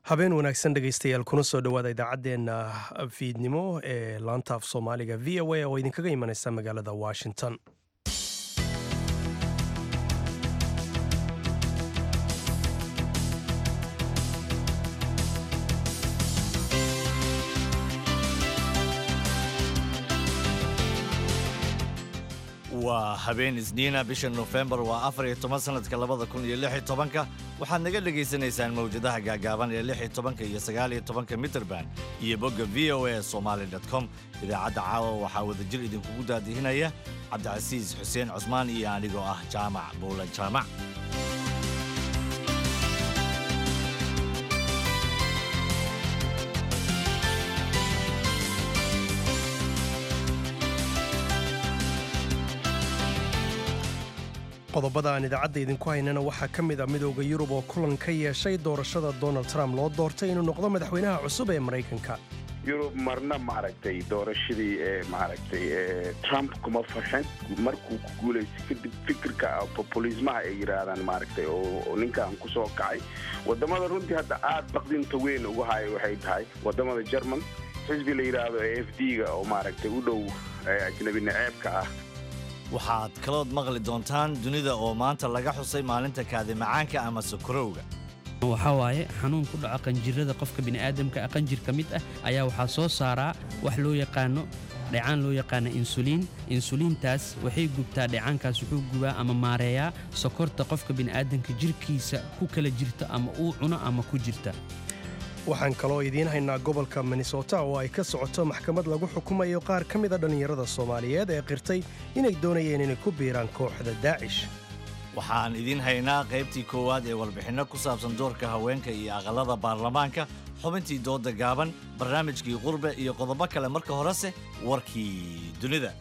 habeen wanaagsan dhegaystayaal kuna soo dhowaada idaacaddeenna fiidnimo ee laanta af soomaaliga v o a oo idinkaga imanaysa magaalada washington waa habeen isniina bisha nofembar waa afar iyo toban sanadka labada kun iyo lix iyo tobanka waxaad naga dhegaysanaysaan mawjadaha gaagaaban ee lix iyo tobanka iyo sagaal iyo tobanka mitrband iyo bogga v o a somaali com idaacadda caawa waxaa wadajir idinkugu daadihinaya cabdicasiis xuseen cusmaan iyo anigoo ah jaamac buulan jaamac qodobada aan idaacadda idinku haynana waxaa ka mid a midooda yurub oo kulan ka yeeshay doorashada donald trump loo doortay inuu noqdo madaxweynaha cusub ee maraykanka yurub marna maaragtay doorashadii ee maaragtay ee trump kuma farxin markuu ku guulaystay kadib fikirka populismaha ay yidhaahdaan maaragtay oo ninkan ku soo kacay waddamada runtii hadda aad baqdinta weyn uga haya waxay tahay waddamada jerman xisbi la yidhaahdo ee f d ga oo maaragtay u dhow ajnabi naceebka ah waxaad kalood maqli doontaan dunida oo maanta laga xusay maalinta kaadimacaanka ama sokorowga waxaa waaye xanuun ku dhaco qanjirada qofka bini'aadamka qanjir ka mid ah ayaa waxaa soo saaraa wax loo yaqaano dhecaan loo yaqaana insuliin insuliintaas waxay gubtaa dhecaankaas wuxuu gubaa ama maareeyaa sokorta qofka bini'aadamka jirkiisa ku kala jirta ama uu cuno ama ku jirta waxaan kaloo idiin haynaa gobolka minnesota oo ay ka socoto maxkamad lagu xukumayo qaar ka mida dhallinyarada soomaaliyeed ee qirtay inay doonayeen inay ku biiraan kooxda daacish waxaan idiin haynaa qaybtii koowaad ee warbixinno ku saabsan doorka haweenka iyo aqallada baarlamaanka xubintii dooda gaaban barnaamijkii qurbe iyo qodobo kale marka horese warkii dunida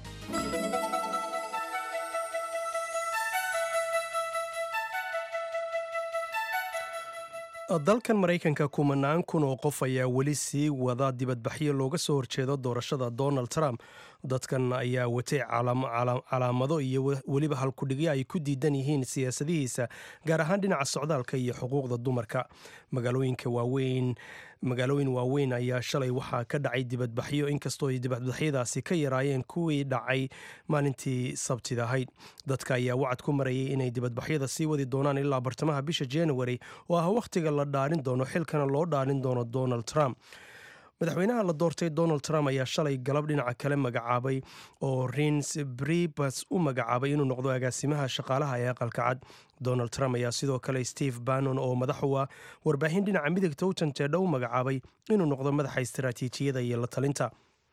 dalkan maraykanka kumanaan kun oo qof ayaa weli sii wada dibadbaxyo looga soo horjeedo doorashada donald trump dadkan ayaa watay calaamado iyo weliba halkudhigyo ay ku diidan yihiin siyaasadihiisa gaar ahaan dhinaca socdaalka iyo xuquuqda dumarka magaalooyinka waaweyn magaalooyin waaweyn ayaa shalay waxaa ka dhacay dibadbaxyo inkastoo ay dibadbaxyadaasi ka yaraayeen kuwii dhacay maalintii sabtida ahayd dadka ayaa wacad ku marayay inay dibadbaxyada sii wadi doonaan ilaa bartamaha bisha january oo ah wakhtiga la dhaarin doono xilkana loo dhaarin doono donald trump madaxweynaha la doortay donald trump ayaa shalay galab dhinaca kale magacaabay oo rins bribas u magacaabay inuu noqdo agaasimaha shaqaalaha ee aqalka cad donald trump ayaa sidoo kale steve bannon oo madax u ah warbaahin dhinaca midigta u janjeedha u magacaabay inuu noqdo madaxa istaraatiijiyada iyo la talinta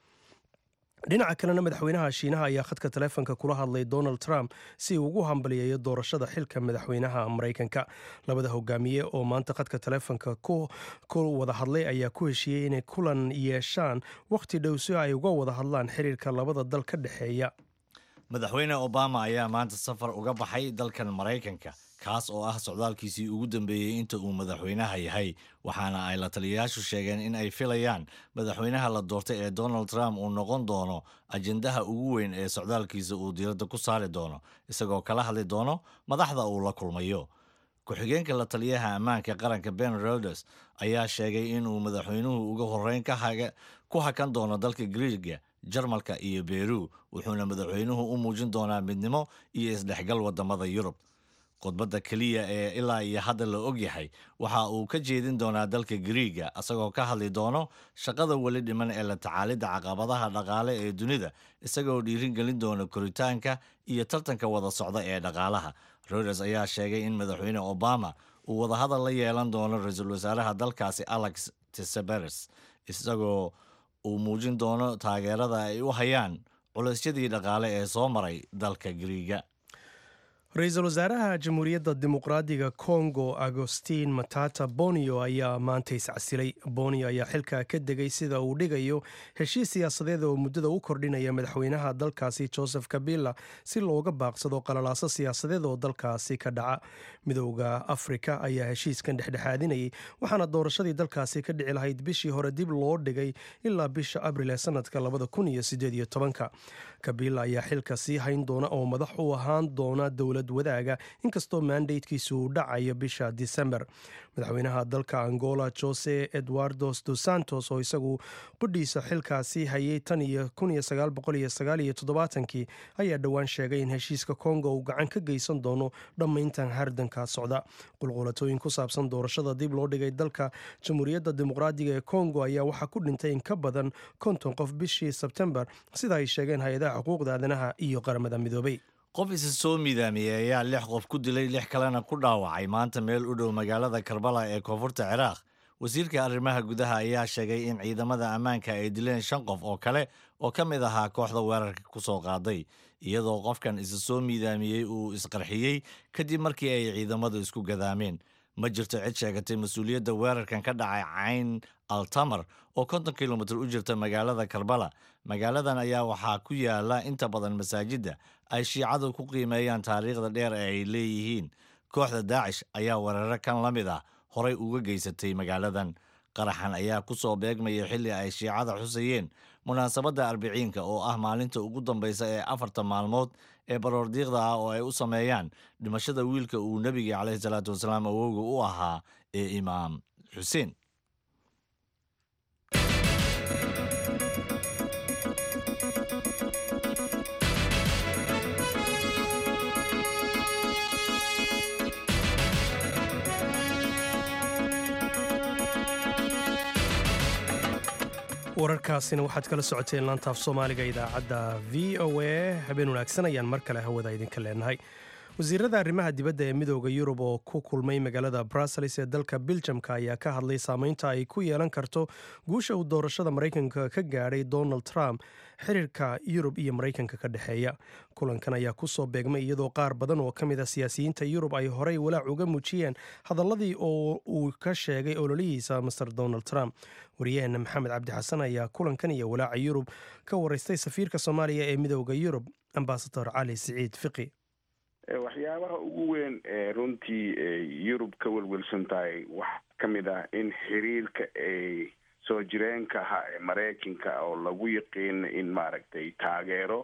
dhinaca kalena madaxweynaha shiinaha ayaa khadka taleefonka kula hadlay donald trump si uu ugu hambaliyeeyo doorashada xilka madaxweynaha maraykanka labada hogaamiye oo maanta khadka taleefonka ku wada hadlay ayaa ku heshiiyey inay kulan yeeshaan wakhti dhow si ay uga wada hadlaan xiriirka labada dal ka dhexeeya madaxweyne obama ayaa maanta safar uga baxay dalkan maraykanka kaas oo ah socdaalkiisii ugu dambeeyey inta uu madaxweynaha yahay waxaana ay la taliyayaashu sheegeen in ay filayaan madaxweynaha la doortay ee donald trump uu noqon doono ajendaha ugu weyn ee socdaalkiisa uu diiradda ku saari doono isagoo kala hadli doono madaxda uu la kulmayo ku-xigeenka la taliyaha ammaanka qaranka ben roders ayaa sheegay inuu madaxweynuhu uga horreyn ku hakan doono dalka griiga jarmalka iyo beru wuxuuna madaxweynuhu u muujin doonaa midnimo iyo isdhexgal wadamada yurub khudbadda keliya ee ilaa iyo hadda la og yahay waxa uu ka jeedin doonaa dalka griiga isagoo ka hadli doono shaqada weli dhiman ee la tacaalidda caqabadaha dhaqaale ee dunida isagoo dhiirin gelin doona koritaanka iyo tartanka wada socda ee dhaqaalaha roders ayaa sheegay in madaxweyne obama uu wadahadal la yeelan doono ra-iisul wasaaraha dalkaasi alex tisaberes isagoo uu muujin doono taageerada ay u hayaan culaysyadii dhaqaale ee soo maray dalka griiga ra-iisul wasaaraha jamhuuriyadda dimuqraadiga kongo agostin matata bonio ayaa maanta iscasilay bonio ayaa xilka ka degay sida uu dhigayo heshiis siyaasadeed oo muddada u kordhinaya madaxweynaha dalkaasi joseph kabila si looga baaqsado qalalaaso siyaasadeed oo dalkaasi ka dhaca midooda afrika ayaa heshiiskan dhexdhexaadinayay waxaana doorashadii dalkaasi ka dhici lahayd bishii hore dib loo dhigay ilaa bisha abril ee sanadka labada kun iyo sideed iyo tobanka kabila ayaa xilka sii hayn doona oo madax u ahaan doona dowlad dowlad wadaaga inkastoo mandatekiisu uu dhacayo bisha disember madaxweynaha dalka angola jose eduardos dos santos oo isagu qudhiisa xilkaasi hayay tan iyo kii ayaa dhowaan sheegay in heshiiska kongo uu gacan ka geysan doono dhammayntan hardanka socda qulqulatooyin ku saabsan doorashada dib loo dhigay dalka jamhuuriyadda dimuqraadiga ee kongo ayaa waxaa ku dhintay in ka badan konton qof bishii sebtembar sida ay sheegeen hay-adaha xuquuqda aadanaha iyo qaramada midoobay qof isa soo miidaamiyey ayaa lix qof ku dilay lix kalena ku dhaawacay maanta meel u dhow magaalada karbala ee koonfurta ciraaq wasiirka arrimaha gudaha ayaa sheegay in ciidamada ammaanka ay dileen shan qof oo kale oo ka mid ahaa kooxda weerarka ku soo qaaday iyadoo qofkan isa soo miidaamiyey uu isqarxiyey kadib markii ay ciidamadu isku gadaameen ma jirto cid sheegatay mas-uuliyadda weerarkan ka dhacay cayn altamar oo konton kilomitir u jirta magaalada karbala magaaladan ayaa waxaa ku yaala inta badan masaajidda ay shiicadu ku qiimeeyaan taariikhda dheer ee ay leeyihiin kooxda daacish ayaa weeraro kan la mid ah horay uga geysatay magaaladan qaraxan ayaa ku soo beegmaya xilli ay shiicada xusayeen munaasabadda arbiciinka oo ah maalinta ugu dambaysa ee afarta maalmood ee baroordiiqda ah oo ay u sameeyaan dhimashada wiilka uu nebiga caleyhi salaatu wasalaam awowga u ahaa ee imaam xuseen wararkaasina waxaad kala socoteen laantaaf soomaaliga idaacadda v o a habeen wanaagsan ayaan mar kale hawada idinka leenahay wasiirada arrimaha dibadda ee midooda yurub oo ku kulmay magaalada brussels ee dalka biljamka ayaa ka hadlay saameynta ay ku yeelan karto guusha uu doorashada maraykanka ka gaadhay donald trump xiriirka yurub iyo maraykanka ka dhexeeya kulankan ayaa kusoo beegmay iyadoo qaar badan oo ka mid a siyaasiyiinta yurub ay horey walaac uga muujiyeen hadaladii oo uu ka sheegay ololihiisa master donald trump waryaheena maxamed cabdi xasan ayaa kulankan iyo walaaca yurub ka waraystay safiirka soomaaliya ee midooda yurub ambasador cali siciid fiqi waxyaabaha ugu weyn ee runtii yurub ka welwelsan tahay waxaa ka mid ah in xiriirka ay soo jireenka ahaa ee maraykanka oo lagu yaqiina in maaragtay taageero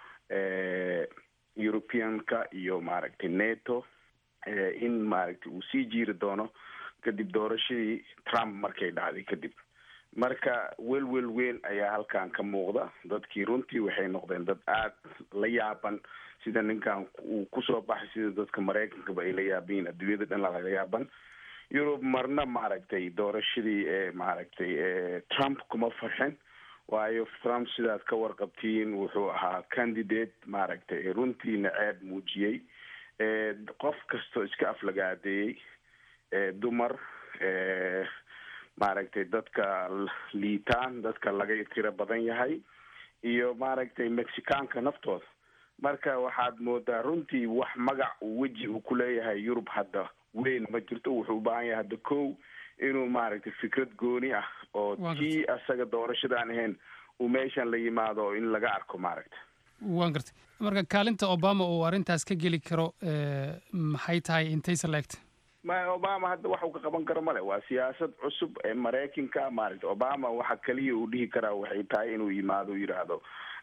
europeanka iyo maaragtay neto in maaragtay uu sii jiiri doono kadib doorashadii trump markay dhacday kadib marka welwel weyn ayaa halkan ka muuqda dadkii runtii waxay noqdeen dad aada la yaaban sida ninkan uu kusoo baxay sida dadka maraykankaba ay la yaabayiin adduunyada dhan laga yaaban yurub marna maaragtay doorashadii ee maaragtay trump kuma farxin waayo trump sidaad ka warqabtiin wuxuu ahaa candidate maaragtay runtiina ceeb muujiyey qof kastoo iska aflagaadeeyey dumar maaragtay dadka liitaan dadka laga tiro badan yahay iyo maaragtay mexicaanka naftooda marka waxaad moodaa runtii wax magac uu weji uu ku leeyahay yurub hadda weyn ma jirto wuxuu u baahan yahay hadda kow inuu maaragtay fikrad gooni ah oo tii asaga doorashadaan ahayn uu meeshan la yimaado in laga arko maaragta waan gartay marka kaalinta obama uu arrintaas ka geli karo maxay tahay intaysa laegta ma obama hadda wax uu ka qaban karo male waa siyaasad cusub ee maraykanka maaragta obama waxa kaliya uu dhihi karaa waxay tahay inuu yimaado yidhaahdo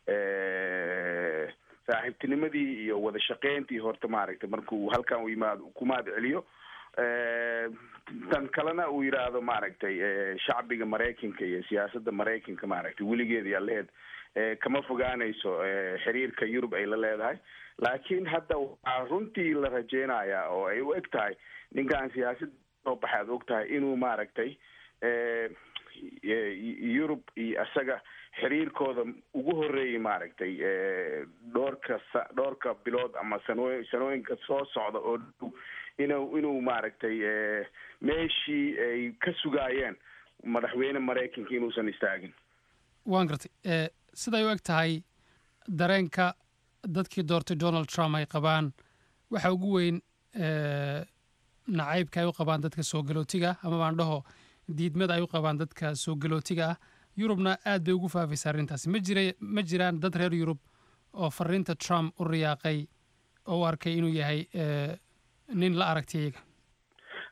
saaxiibtinimadii iyo wada shaqeyntii horta maaragtay markuu halkan u yimaado kumaad celiyo tan kalena uu yidhaahdo maaragtay shacbiga maraykanka iyo siyaasadda maraykanka maaragtay weligeed yaa lehed kama fogaanayso xiriirka yurub ay la leedahay laakiin hadda waxaa runtii la rajeynayaa oo ay u eg tahay ninkan siyaasadda soo baxay aad og tahay inuu maaragtay yurub iyo isaga xiriirkooda ugu horeeyay maaragtay dhowrka dhowrka bilood ama sanooy sanooyinka soo socda oo dhow inuu inuu maaragtay meeshii ay ka sugaayeen madaxweyne maraykanka inuusan istaagin waan gartay siday u eg tahay dareenka dadkii doortay donald trump ay qabaan waxa ugu weyn nacaybka ay u qabaan dadka soo galootiga ama baan dhaho diidmada ay u qabaan dadka soo galootiga ah yurubna aad bay ugu faafaysa arrintaasi ma jira ma jiraan dad reer yurub oo fariinta trump u riyaaqay oo u arkay inuu yahay nin la aragtay iyaga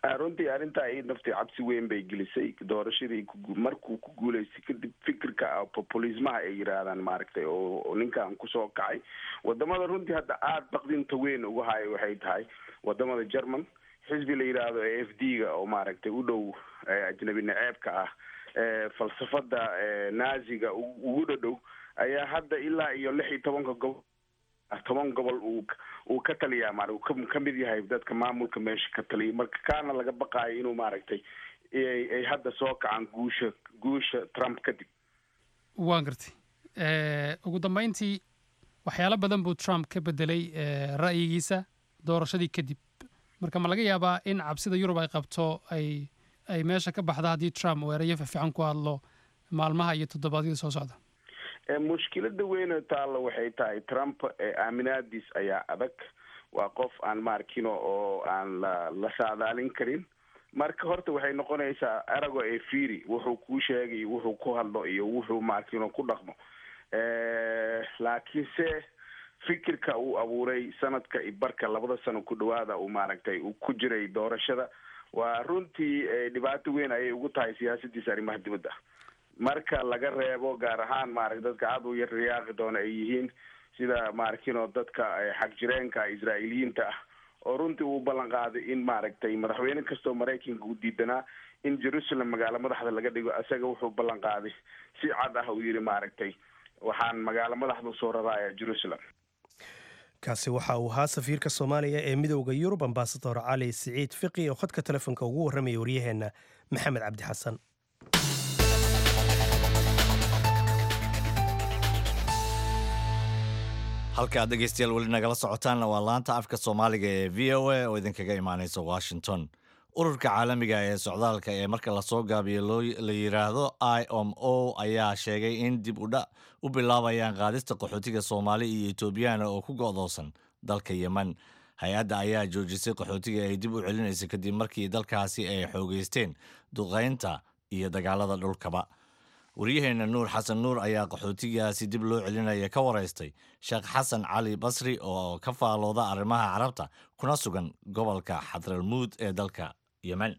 runtii arrintaa i naftii cabsi weyn bay gelisay doorashadii markuu ku guuleystay kadib fikirka populismaha ay yidhaahdaan maaragtay oo ninkan kusoo kacay wadamada runtii hadda aada baqdinta weyn uga hayo waxay tahay wadamada german xisbi la yidhaahdo e f d ga oo maaragtay u dhow ajnabi naceebka ah falsafada naziga ugu dhadhow ayaa hadda ilaa iyo lix iyo tobanka gobol toban gobol uu uu ka taliyaa ma ka mid yahay dadka maamulka meesha ka taliya marka kaana laga baqaayo inuu maaragtay ay hadda soo kacaan guusha guusha trump kadib waan gartay ugu dambeyntii waxyaalo badan buu trump ka bedelay ra'yigiisa doorashadii kadib marka ma laga yaabaa in cabsida yurub ay qabto ay ay meesha ka baxda haddii trump uu erayo fiican ku hadlo maalmaha iyo toddobaadyada soo socda mushkilada weyne taalla waxay tahay trump aaminaadiis ayaa adag waa qof aan maarkino oo aan la la saadaalin karin marka horta waxay noqonaysaa arago ee fiiri wuxuu kuu sheegay wuxuu ku hadlo iyo wuxuu maarkino ku dhaqmo laakiinse fikirka uu abuuray sanadka barka labada sano ku dhawaada uu maaragtay uu ku jiray doorashada waa runtii dhibaato weyn ayay ugu tahay siyaasadiisa arrimaha dibadda marka laga reebo gaar ahaan maaragta dadka aada u yar riyaaqi doona ay yihiin sida maarkino dadka xag jireenka israa'iiliyiinta ah oo runtii uu ballan qaaday in maaragtay madaxweyne kastoo maraykanka u diidanaa in jerusalem magaalo madaxda laga dhigo isaga wuxuu ballan qaaday si cad ah uu yidhi maaragtay waxaan magaalo madaxda usoo raraaya jerusalem kaasi waxa uu ahaa safiirka soomaaliya ee midowda yurub ambasador cali siciid fiqi oo khadka telefoonka ugu warramaya waryaheenna maxamed cabdi xasan halka ad dhegeystayaal weli nagala socotaanna waa laanta afka soomaaliga ee v o a oo idinkaga imaaneysa washington ururka caalamiga ee socdaalka ee marka lasoo gaabiyo la yiraahdo i om o ayaa sheegay in dib udha u bilaabayaan qaadista qaxootiga soomaali iyo etoobiyana oo ku go'doosan dalka yemen hay-adda ayaa joojisay qaxootiga ay dib u celinaysa kadib markii dalkaasi ay xoogeysteen duqaynta iyo dagaalada dhulkaba waryaheena nuur xasan nuur ayaa qaxootigaasi dib loo celinaya ka waraystay sheekh xasan cali basri oo ka faalooda arrimaha carabta kuna sugan gobolka xadralmuud ee dalka yemen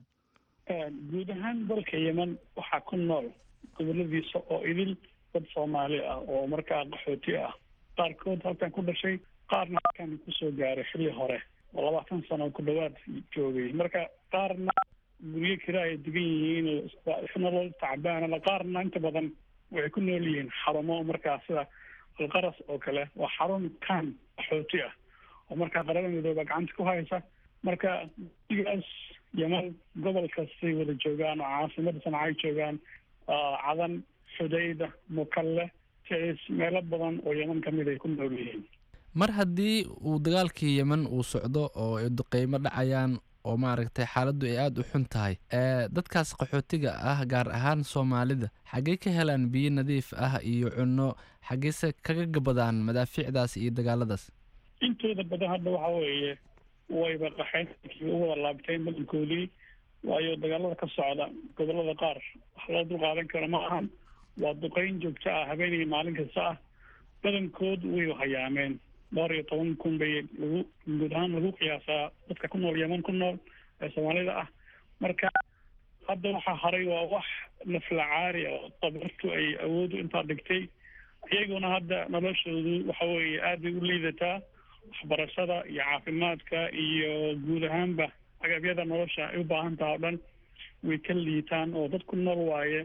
guud ahaan dalka yemen waxaa ku nool goboladiisa oo idil dad soomaali ah oo markaa qaxooti ah qaarkood halkan ku dhashay qaarna halkan kusoo gaaray xilli hore oo labaatan sano ku dhawaad joogay marka qaarna guryo kira ay degan yihiin nolol tacbaana qaarna inta badan waxay ku nool yihiin xarumo markaa sida alqaras oo kale waa xarun kan qaxooti ah oo markaa qarada midooba gacanta ku haysa marka digaas yeman gobol kastay wada joogaan oo caasimada sanacay joogaan cadan xudayda mukalle ticis meelo badan oo yeman kamid ay ku nool yihiin mar haddii uu dagaalkii yemen uu socdo oo ay duqeymo dhacayaan oo maaragtay xaaladdu ay aada u xun tahay dadkaas qaxootiga ah gaar ahaan soomaalida xaggey ka helaan biyo nadiif ah iyo cunno xaggeyse kaga gabadaan madaafiicdaas iyo dagaaladaas intooda badan hadda waxa weeye wayba qaxeen u wada laabteen badankoodii waayo dagaalada ka socda gobolada qaar wax loo dulqaadan karo ma ahan waa duqeyn joogto ah habeenaya maalin kasta ah badankood way hayaameen dhowr iyo toban kun bay lagu guud ahaan lagu qiyaasaa dadka ku nool yeman ku nool ee soomaalida ah marka hadda waxaa haray waa wax naflacaari oo tabartu ay awoodu intaa dhigtay iyaguna hadda noloshoodu waxa weeye aad bay u liidataa waxbarashada iyo caafimaadka iyo guud ahaanba agabyada nolosha ay u baahan taha o dhan way ka liitaan oo dad ku nool waaye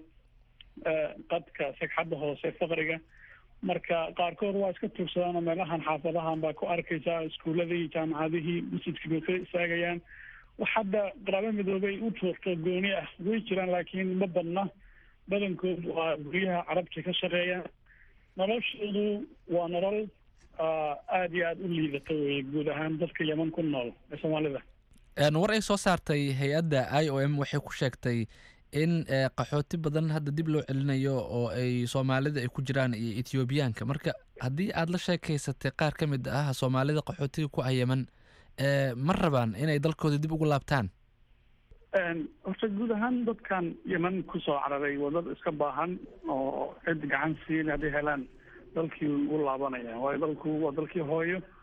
qadka sagxadda hoose faqriga marka qaarkood waa iska tuugsadaan oo meelahan xaafadahan baa ku arkaysaa iskuuladii jaamacadihii masjidkii bay ka istaagayaan wax hadda qaraabo midoobay u tuurto gooni ah way jiraan laakiin ma badna badankood waa guryaha carabta ka shaqeeyaan noloshoodu waa nolol aada iyo aada u liidata weye guud ahaan dadka yeman ku nool ee soomaalida war ay soo saartay hay-adda i o m waxay ku sheegtay in qaxooti badan hadda dib loo celinayo oo ay soomaalida ay ku jiraan iyo ethoobiyaanka marka haddii aada la sheekaysatay qaar ka mid ah soomaalida qaxootiga ku ah yeman ma rabaan inay dalkooda dib ugu laabtaan horta guud ahaan dadkan yeman kusoo cararay waa dad iska baahan oo cid gacan siin hadday helaan dalkii ugu laabanayaan waayo dalku waa dalkii hooyo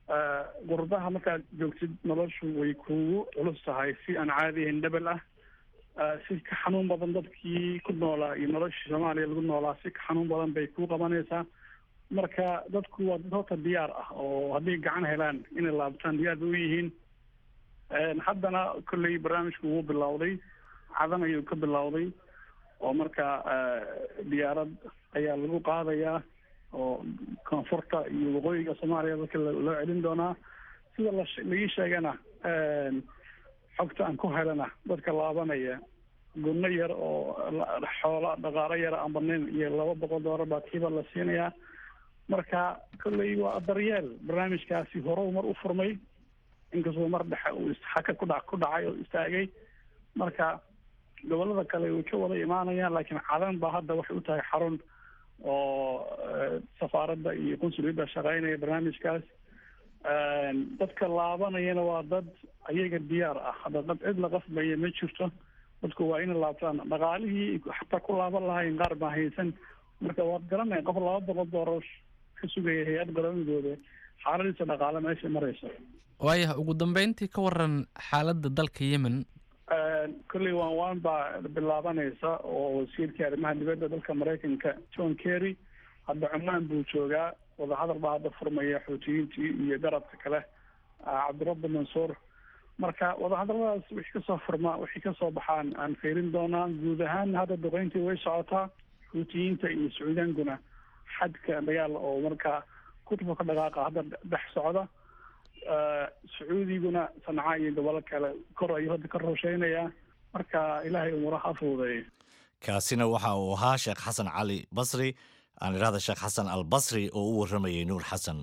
qurbaha markaad joogtid noloshu way kugu culus tahay si aan caadi ahayn dhebel ah si ka xanuun badan dadkii ku noolaa iyo noloshii soomaaliya lagu noolaa si ka xanuun badan bay kuu qabanaysaa marka dadku waa dad horta diyaar ah oo hadday gacan helaan inay laabtaan diyaar bay u yihiin haddana kolley barnaamijku wuu bilowday cadan ayuu ka bilowday oo marka diyaarad ayaa lagu qaadayaa oo koonfurta iyo waqooyiga soomaaliya dadka loo celin doonaa sida lagii sheegana xogta aan ku helana dadka laabanaya gunno yar oo xoolo dhaqaalo yara aan badnayn iyo laba boqol doolar baa kiiba la siinayaa marka kolley waa daryeel barnaamijkaasi hore mar u furmay inkastoo mar dhexe uu haka kudha ku dhacay oo istaagay marka gobollada kale way ka wada imaanayaan laakiin cadan baa hadda waxay u tahay xarun oo safaaradda iyo qunsuliyadda shaqeynaya barnaamijkaas dadka laabanayana waa dad ayaga diyaar ah hadda dad cid la qasbaya ma jirto dadku waa inay laabtaan dhaqaalihii xataa ku laaban lahayn qaar baa haysan marka waad garanaya qof laba boqol doolar ka sugaya hay-ad qaramidooda xaaladiisa dhaqaale meesha marayso waayah ugu dambeyntii ka waran xaaladda dalka yemen kolley waan waan baa bilaabanaysa oo wasiirkii arrimaha dibadda dalka maraykanka john kerry hadda cumaan buu joogaa wadahadal baa hadda furmaya xoutiyiintii iyo garabka kale cabdirabbi mansuur marka wadahadalladaas wixii kasoo furma wixii kasoo baxaan aan fiirin doonaa guud ahaan hadda duqeyntii way socotaa xuutiyiinta iyo sacuudiyaankuna xadka dagaal oo markaa kutubka ka dhaqaaqa hadda dhex socda sacuudiguna sanca iyo gobollo kale kor ayuu hadda ka rosheynayaa marka ilaahay umuraha ha fududeeyo kaasina waxa uu ahaa sheekh xasan cali basri aan idhahda sheekh xasan al basri oo u warramayay nuur xasan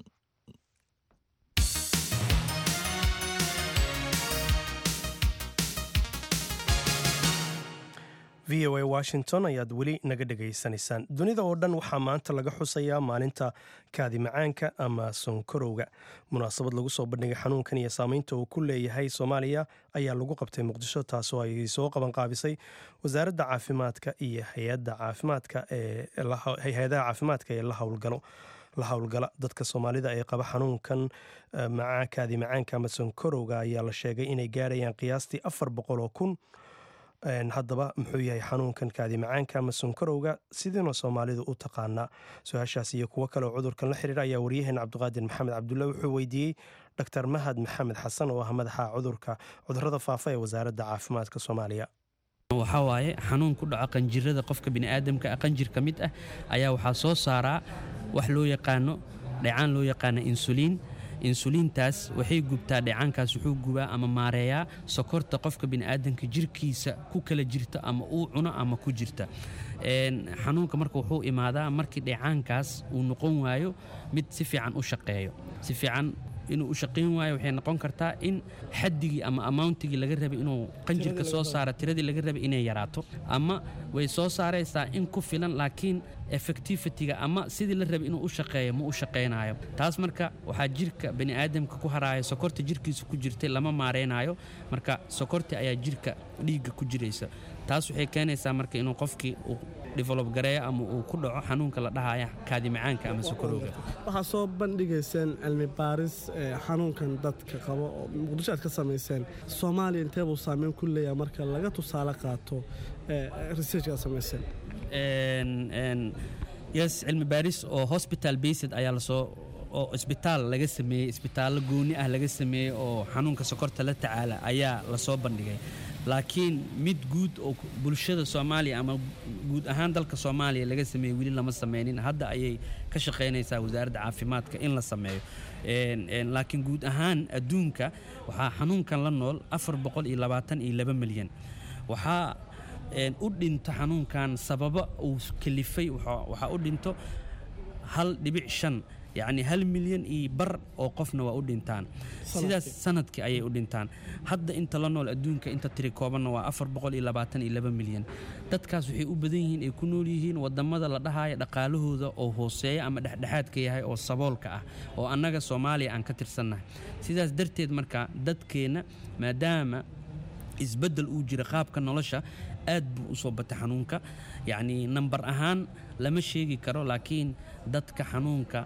v o a washington ayaad weli naga dhegaysanaysaan dunida oo dhan waxaa maanta laga xusayaa maalinta kaadi macaanka ama sonkorowga munaasabad lagu soo bandhigay xanuunkan iyo saameynta uu ku leeyahay soomaaliya ayaa lagu qabtay muqdisho taasoo ay soo qabanqaabisay wasaaradda caafimaadka iyo hay-ada caafimaadka hay-adaha caafimaadka ee la howlgalo la howlgala dadka soomaalida ee qaba xanuunkan kaadi macaanka ama sonkorowga ayaa la sheegay inay gaarayaan qiyaastii afar boqol oo kun haddaba muxuu yahay xanuunkan kaadi macaanka ama sonkorowga sidiina soomaalidu u taqaanaa su-aashaas iyo kuwo kale oo cudurkan la xiriira ayaa waryaheena cabdiqaadir maxamed cabdulla wuxuu weydiiyey dr mahad maxamed xasan oo ah madaxa cudurka cudurada faafa ee wasaaradda caafimaadka soomaaliya waxaa waaye xanuun ku dhaco qanjirada qofka bini'aadamka qanjir ka mid ah ayaa waxaa soo saaraa wax loo yaqaano dhecaan loo yaqaano insuliin insuliintaas waxay gubtaa dheecaankaas wuxuu gubaa ama maareeyaa sokorta qofka bini'aadanka jirkiisa ku kala jirta ama uu cuno ama ku jirta xanuunka marka wuxuu imaadaa markii dheecaankaas uu noqon waayo mid si fiican u shaqeeyo si fiican inuu u shaqayn waayo waxay noqon kartaa in xaddigii ama amountigii laga rabay inuu qanjirka soo saara tiradii laga rabay inay yaraato ama way soo saaraysaa in ku filan laakiin effectivityga ama sidii la rabay inuu u shaqeeyo ma u shaqaynayo taas marka waxaa jirka bani'aadamka ku haraaya sokorta jirkiisa ku jirtay lama maaraynayo marka sokorti ayaa jirka dhiigga ku jiraysa taas waxay keenaysaa marka inuu qofkii uu develop gareeyo ama uu ku dhaco xanuunka la dhahaya kaadi macaanka ama sokorowga waxaa soo bandhigayseen cilmi baaris xanuunkan dadka qabo oo muqdisho aad ka samayseen soomaaliya intee buu saameyn ku leeyahay marka laga tusaale qaato research aad samayseen yes cilmi baaris oo hospital based ayaa lasoo oo isbitaal laga sameeyey isbitaallo gooni ah laga sameeyey oo xanuunka sokorta la tacaala ayaa lasoo bandhigay laakiin mid guud oo bulshada soomaaliya ama guud ahaan dalka soomaaliya laga sameeyey weli lama sameynin hadda ayay ka shaqaynaysaa wasaaradda caafimaadka in la sameeyo laakiin guud ahaan adduunka waxaa xanuunkan la nool afar boqol iyo labaatan iyo laba milyan waxaa u dhinto xanuunkan sababa uu kalifay waxaa u dhinto hal dhibic shan yacni hal milyan iyo bar oo qofna waa u dhintaan sidaas sanadkii ayay u dhintaan hadda inta la nool adduunka inta tiri koobanna waa afar boqol iyo labaatan iyo laba milyan dadkaas waxay u badan yihiin ay ku nool yihiin wadamada la dhahaya dhaqaalahooda oo hooseeya ama dhexdhexaadka yahay oo saboolka ah oo annaga soomaaliya aan ka tirsannahay sidaas darteed marka dadkeenna maadaama isbeddel uu jira qaabka nolosha aad buu u soo batay xanuunka yacni nambar ahaan lama sheegi karo laakiin dadka xanuunka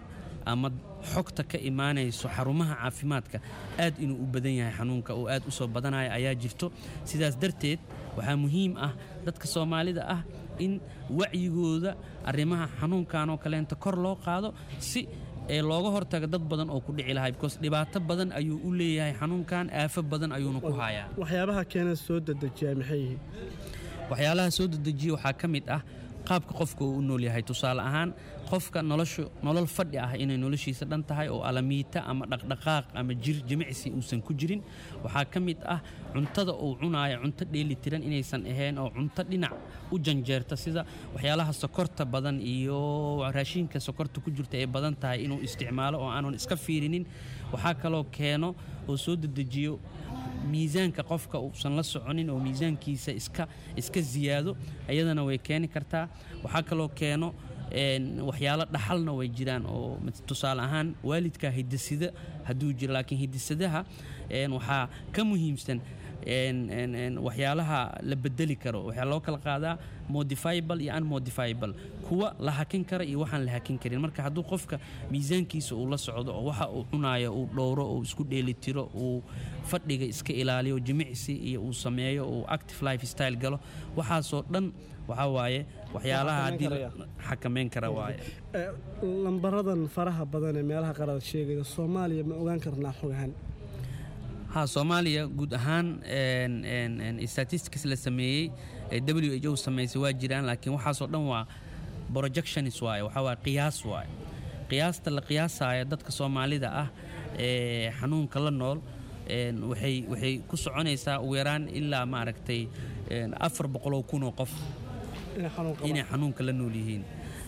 ama xogta ka imaanayso xarumaha caafimaadka aad inuu u badan yahay xanuunka oo aad u soo badanaya ayaa jirto sidaas darteed waxaa muhiim ah dadka soomaalida ah in wacyigooda arrimaha xanuunkan oo kaleenta kor loo qaado si ee looga hortaga dad badan oo ku dhici lahaa because dhibaato badan ayuu u leeyahay xanuunkan aafo badan ayuuna ku hayaa waxyaabaha keena soo dedejiyaa maxay yihiin waxyaalaha soo dedejiya waxaa ka mid ah qaabka qofka uu u nool yahay tusaale ahaan qofka noloshu nolol fadhi ah inay noloshiisa dhan tahay oo alamiita ama dhaqdhaqaaq ama jir jimicsi uusan ku jirin waxaa ka mid ah cuntada uu cunaayo cunto dheelitiran inaysan ahayn oo cunto dhinac u janjeerta sida waxyaalaha sokorta badan iyo raashinka sokorta ku jirta ay badan tahay inuu isticmaalo oo aanan iska fiirinin waxaa kaloo keeno oo soo dedejiyo miisaanka qofka uusan la soconin oo miisaankiisa iska iska ziyaado ayadana way keeni kartaa waxaa kaloo keeno waxyaalo dhaxalna way jiraan oo tusaale ahaan waalidka hidasida hadduu jiro laakiin hidasadaha waxaa ka muhiimsan waxyaalaha la bedeli karo waxaa loo kala qaadaa modifiable iyo unmodifiable kuwa la hakin kara iyo waxaan la hakin karin marka hadduu qofka miisaankiisa uu la socdo oo waxa uu cunaayo uu dhowro uu isku dheelitiro uu fadhiga iska ilaaliyo jimicsi iyo uu sameeyo uu active life style galo waxaasoo dhan waxaa waaye waxyaalaha haddii xakamayn kara waaye lambaradan faraha badan ee meelaha qarada sheegaya soomaaliya ma ogaan karnaa xog ahaan ha soomaaliya guud ahaan statistics la sameeyey ee w h o samaysay waa jiraan laakiin waxaasoo dhan waa projections waaye waxaa waaye qiyaas waaye qiyaasta la qiyaasaayo dadka soomaalida ah ee xanuunka la nool waxay waxay ku soconaysaa ugu yaraan ilaa maaragtay afar boqoloo kunoo qof inay xanuunka la nool yihiin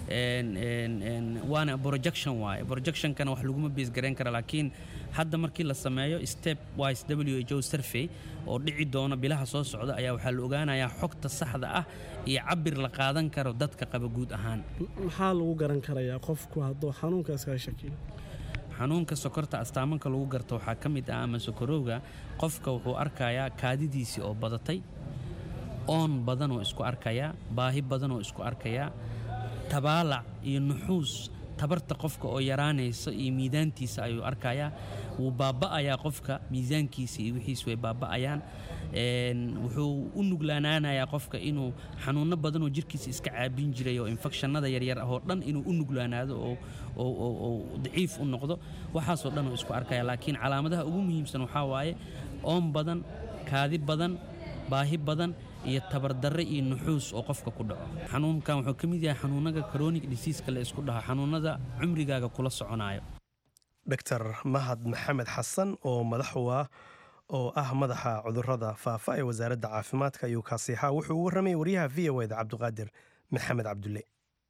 waana projection waaye projectionkana wax laguma beesgarayn kara laakiin hadda markii la sameeyo step wise w h o survey oo dhici doona bilaha soo socda ayaa waxaa la ogaanayaa xogta saxda ah iyo cabir la qaadan karo dadka qaba guud ahaan maxaa lagu garan karayaa qofku hadduu xanuunka iskaga shakiyo xanuunka sokorta astaamanka lagu garto waxaa ka mid ah ama sokorowga qofka wuxuu arkayaa kaadidiisii oo badatay oon badanoo isku arkayaa baahi badanoo isku arkayaa tabaalac iyo nuxuus tabarta qofka oo yaraanaysa iyo miidaantiisa ayuu arkayaa wuu baaba'ayaa qofka miisaankiisa iyo wixiis way baaba'ayaan wuxuu u nuglaanaanayaa qofka inuu xanuunno badanoo jirkiisa iska caabin jiray oo infecshannada yaryar ah oo dhan inuu u nuglaanaado oo daciif u noqdo waxaasoo dhan oo isku arkaya laakiin calaamadaha ugu muhiimsan waxaa waaye oon badan kaadi badan baahi badan iyo tabardarre iyo nuxuus oo qofka ku dhaco xanuunkan wuxuu ka mid yahay xanuunaga chronic diseaska la isku dhaho xanuunada cumrigaaga kula soconayo dr mahad maxamed xasan oo madax u ah oo ah madaxa cudurada faafa ee wasaaradda caafimaadka ayuu kaasiixaa wuxuu u warramayay waryaha v o eda cabdiqaadir maxamed cabdulle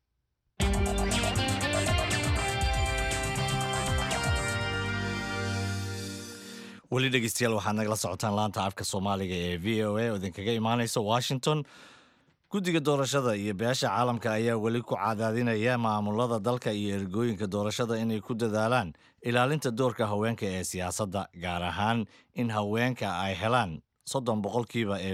weli dhegeystayaal waxaad nagala socotaan laanta afka soomaaliga ee v o a oo idinkaga imaaneysa washington guddiga doorashada iyo beesha caalamka ayaa weli ku cadaadinaya maamulada dalka iyo ergooyinka doorashada inay ku dadaalaan ilaalinta doorka haweenka ee siyaasadda gaar ahaan in haweenka ay helaan soddon boqolkiiba ee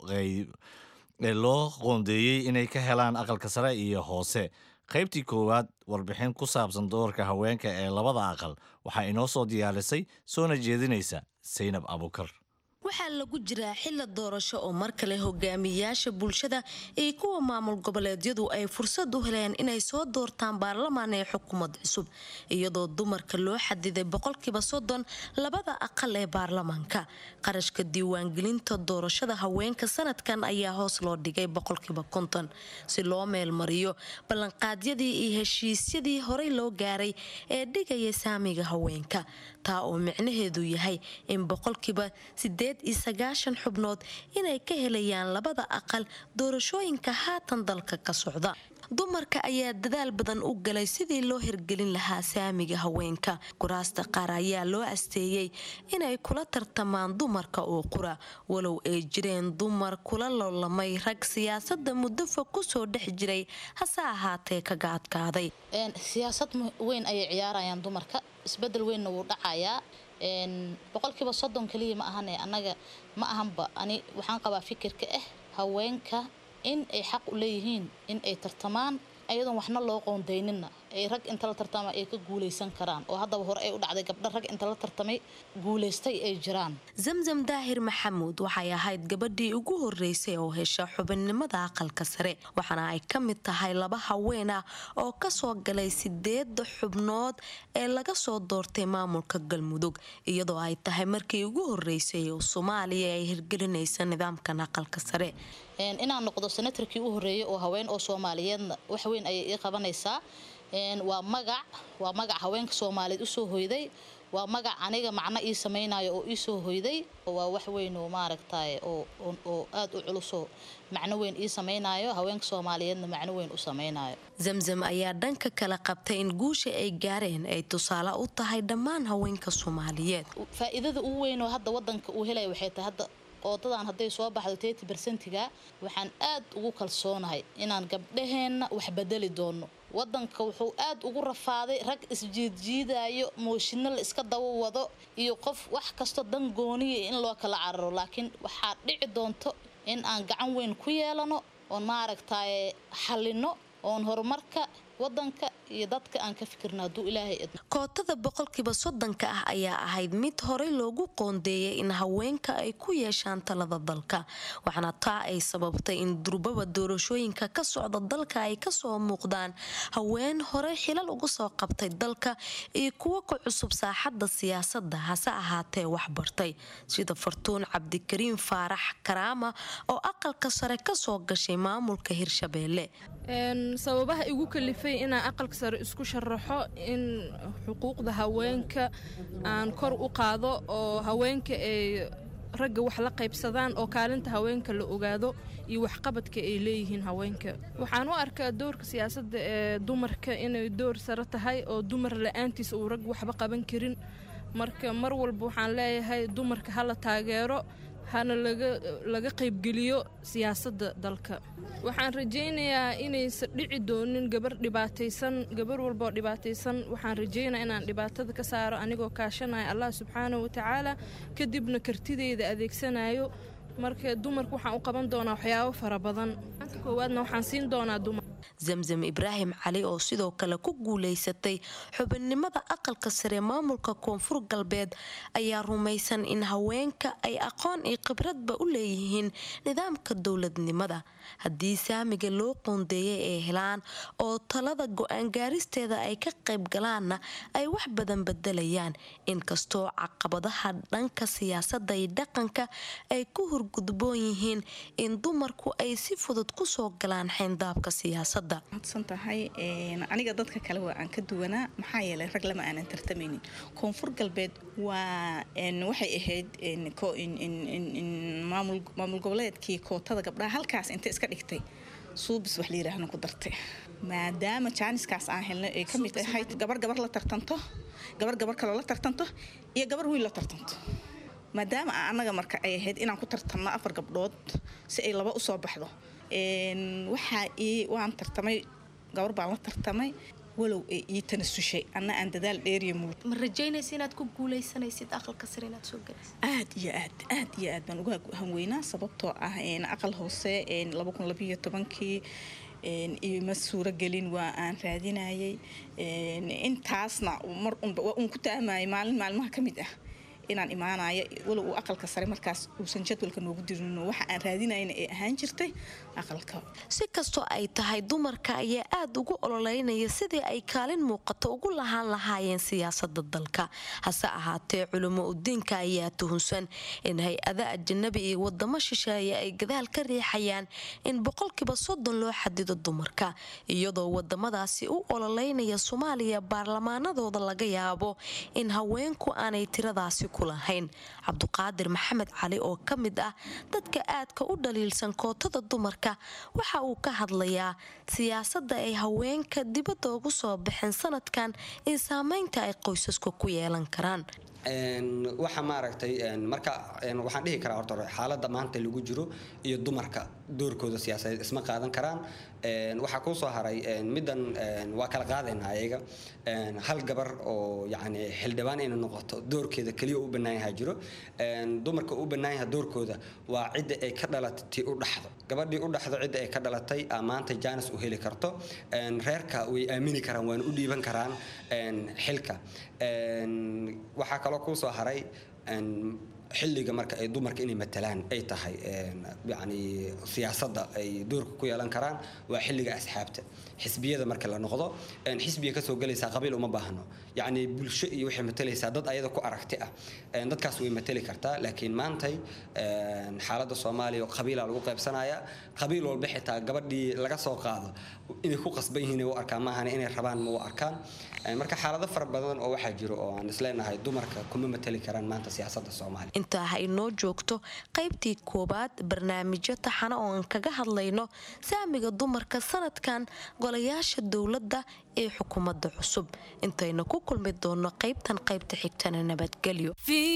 loo qoondeeyey inay ka helaan aqalka sare iyo hoose qaybtii koowaad warbixin ku saabsan doorka haweenka ee labada aqal waxaa inoo soo diyaarisay soona jeedinaysa saynab abukar waxaa lagu jiraa xilla doorasho oo mar kale hogaamiyayaasha bulshada iyo kuwa maamul goboleedyadu ay fursad u heleen inay soo doortaan baarlamaan ee xukuumad cusub iyadoo dumarka loo xadiday boqolkiiba soddon labada aqal ee baarlamaanka qarashka diiwaangelinta doorashada haweenka sanadkan ayaa hoos loo dhigay boqolkiiba konton si loo meelmariyo ballanqaadyadii iyo heshiisyadii horey loo gaaray ee dhigaya saamiga haweenka taa oo micnaheedu yahay in boqolkiiba sideed iyo sagaashan xubnood inay ka helayaan labada aqal doorashooyinka haatan dalka ka socda dumarka ayaa dadaal badan u galay sidii loo hirgelin lahaa saamiga haweenka kuraasta qaar ayaa loo asteeyey inay kula tartamaan dumarka oo qura walow ay jireen dumar kula loolamay rag siyaasada muddo fog kusoo dhex jiray hase ahaatee kaga adkaaday siyaasad weyn ayay ciyaarayaan dumarka isbedel weynna wuu dhacayaa boqolkiiba soddon kaliya ma ahane annaga ma ahanba ani waxaan qabaa fikirka ah haweenka in ay xaq u leeyihiin in ay tartamaan ayadoon waxna loo qoondaynina ay rag inta la tartama ay ka guuleysan karaan oo haddaba hore ay u dhacday gabdho rag inta la tartamay guuleystay ay jiraan zamzam daahir maxamuud waxay ahayd gabadhii ugu horeysay oo hesha xubinnimada aqalka sare waxaana ay ka mid tahay laba haween ah oo kasoo galay sideeda xubnood ee laga soo doortay maamulka galmudug iyadoo ay tahay markii ugu horeysay oo soomaaliya ay hirgelinaysa nidaamkan aqalka sare inaan noqdo senatarkii u horeeyay oo haween oo soomaaliyeedna wax weyn ayay ii qabanaysaa waa magac waa magac haweenka soomaaliyeed usoo hoyday waa magac aniga macno ii samaynayo oo iisoo hoyday waa wax weyn oo maaragtay oo aad u culusoo macno weyn ii samaynayo haweenka soomaaliyeedna macno weyn u samaynayo zamzam ayaa dhanka kale qabtay in guusha ay gaareen ay tusaale u tahay dhammaan haweenka soomaaliyeed faa'iidada ugu weyn oo hadda wadanka uu helaya waxay tahay hadda oodadan hadday soo baxdo teti bersentiga waxaan aad ugu kalsoonahay inaan gabdhaheenna wax bedeli doono wadanka wuxuu aad ugu rafaaday rag isjiidjiidayo mooshinno la iska daba wado iyo qof wax kastoo dan gooniya in loo kala cararo laakiin waxaa dhici doonto in aan gacan weyn ku yeelano oon maaragtay xallino oon horumarka wadanka iyo dadka aan ka fikirna hadduu ilaahay idmo kootada boqolkiiba soddonka ah ayaa ahayd mid horey loogu qoondeeyay in haweenka ay ku yeeshaan talada dalka waxaana taa ay sababtay in durbaba doorashooyinka ka socda dalka ay kasoo muuqdaan haween horey xilal uga soo qabtay dalka iyo kuwo ka cusub saaxadda siyaasadda hase ahaatee waxbartay sida fartuun cabdikariim faarax karaama oo aqalka sare kasoo gashay maamulka hirshabeelle sababaha igu kalifay inaan aqalka sare isku sharaxo in xuquuqda haweenka aan kor u qaado oo haweenka ay ragga wax la qaybsadaan oo kaalinta haweenka la ogaado iyo waxqabadka ay leeyihiin haweenka waxaan u arkaa doorka siyaasadda ee dumarka inay door sare tahay oo dumar la-aantiisa uu rag waxba qaban karin marka mar walba waxaan leeyahay dumarka hala taageero hana laga qaybgeliyo siyaasadda dalka waxaan rajaynayaa inaysan dhici doonin gabar dhibaataysan gabar walbaoo dhibaataysan waxaan rajaynaya inaan dhibaatada ka saaro anigoo kaashanaya allah subxaanahu watacaala kadibna kartideyda adeegsanayo marka dumarka waxaan u qaban doonaa waxyaabo fara badan koowaadna waxaan siin doonaa dumar zamzam ibraahim cali oo sidoo kale ku guulaysatay xubinnimada aqalka sare maamulka koonfur galbeed ayaa rumaysan in haweenka ay aqoon iyo khibradba u leeyihiin nidaamka dowladnimada haddii saamiga loo qoondeeyay ay helaan oo talada go-aan gaaristeeda ay ka qayb galaanna ay wax badan bedelayaan inkastoo caqabadaha dhanka siyaasadda iyo dhaqanka ay ku hurgudboon yihiin in dumarku ay si fudud kusoo galaan xayndaabka siyaasadda madsan tahay aniga dadka kale waa aan ka duwanaa maxaa yeelay rag lama aanan tartamaynin koonfur galbeed waa waxay ahayd maamul goboleedkii kootada gabdhaha halkaas inta iska dhigtay suubis wax layiraahna ku dartay maadaama jaaniskaas aan helnay ay ka mid ahayd gabar gabar la tartanto gabar gabar kaloo la tartanto iyo gabar wiil la tartanto maadaama annaga marka ay ahayd inaan ku tartanno afar gabdhood si ay laba usoo baxdo waxaa ii waan tartamay gabar baan la tartamay walow ay ii tanasushay anna aan dadaal dheeriya muud ma rajaynaysa inaad ku guuleysanaysid aqalka sare inaad soo galaysa aad iyo aad aad iyo aad baan uga hanweynaa sababtoo ah aqal hoose laba kun labayo tobankii ima suuragelin waa aan raadinayay intaasna mar unba waa uun ku taamayay maalin maalmaha ka mid ah inaan imaanayo walow uu aqalka sare markaas uusan jadwalka noogu dirin waxa aan raadinayna ay ahaan jirtay aqalka si kastoo ay tahay dumarka ayaa aada ugu ololeynaya sidii ay kaalin muuqato ugu lahaan lahaayeen siyaasada dalka hase ahaatee culimo udiinka ayaa tuhunsan in hay-ada ajanabi iyo wadamo shisheeye ay gadaal ka riixayaan in boqolkiiba soddon loo xadido dumarka iyadoo wadamadaasi u ololeynaya soomaaliya baarlamaanadooda laga yaabo in haweenku aanay tiradaasi lahayn cabduqaadir maxamed cali oo ka mid ah dadka aadka u dhaliilsan kootada dumarka waxa uu ka hadlayaa siyaasadda ay haweenka dibadda ugu soo baxeen sanadkan in saameynta ay qoysasku ku yeelan karaan waxa maaragtay marka waxaan dhihi karaa horta xaaladda maanta lagu jiro iyo dumarka doorkooda siyaasadeed isma qaadan karaan waxaa kuu soo haray middan waa kala qaadaynaa ayaga hal gabar oo yacni xildhibaan inay noqoto doorkeeda keliya u bannaan yahay jiro dumarka u bannaan yahay doorkooda waa cidda ay ka dhalatay tii u dhaxdo gabadhii u dhaxdo cidda ay ka dhalatay maanta jaanis u heli karto reerka way aamini karaan waana u dhiiban karaan xilka waxaa kaloo kuu soo haray xilliga marka ay dumarka inay matalaan ay tahay yani siyaasadda ay doorka ku yeelan karaan waa xilliga asxaabta xisbiyada marka la noqdo xisbiga kasoo gelaysaa qabiil uma baahno yacni bulsho iyo waxay matalaysaa dad ayada ku aragti ah dadkaas way matali kartaa laakiin maantay xaaladda soomaaliya qabiilaa lagu qaybsanaya qabiil walba xitaa gabadhii laga soo qaado inay ku qasban yihiin u arkaan maahan inay rabaan ma u arkaan marka xaalado fara badan oo waxaa jiro oo aan isleenahay dumarka kuma matali karaan maanta siyaasadda soomaaliya intaa ha inoo joogto qaybtii koowaad barnaamijyo taxana oo aan kaga hadlayno saamiga dumarka sanadkan golayaasha dowladda ee xukuumadda cusub intaynu ku kulmi doonno qaybtan qaybta xigtana nabadgelyo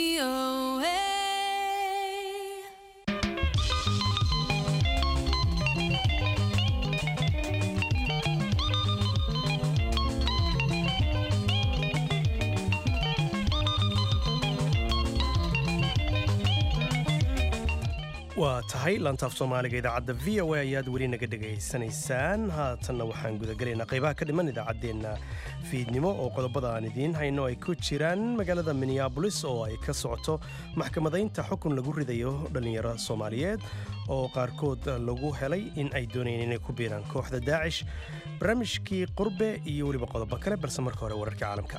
waa tahay lantaaf soomaaliga idaacadda v o a ayaad weli naga dhegaysanaysaan haatanna waxaan gudagelaynaa qaybaha ka dhiman idaacaddeenna fiidnimo oo qodobada aan idiin hayno ay ku jiraan magaalada minneabolis oo ay ka socoto maxkamadaynta xukun lagu ridayo dhallinyaro soomaaliyeed oo qaarkood lagu helay in ay doonayeen inay ku biiraan kooxda daacish barnaamijkii qurbe iyo weliba qodobo kale balse marka hore wararka caalamka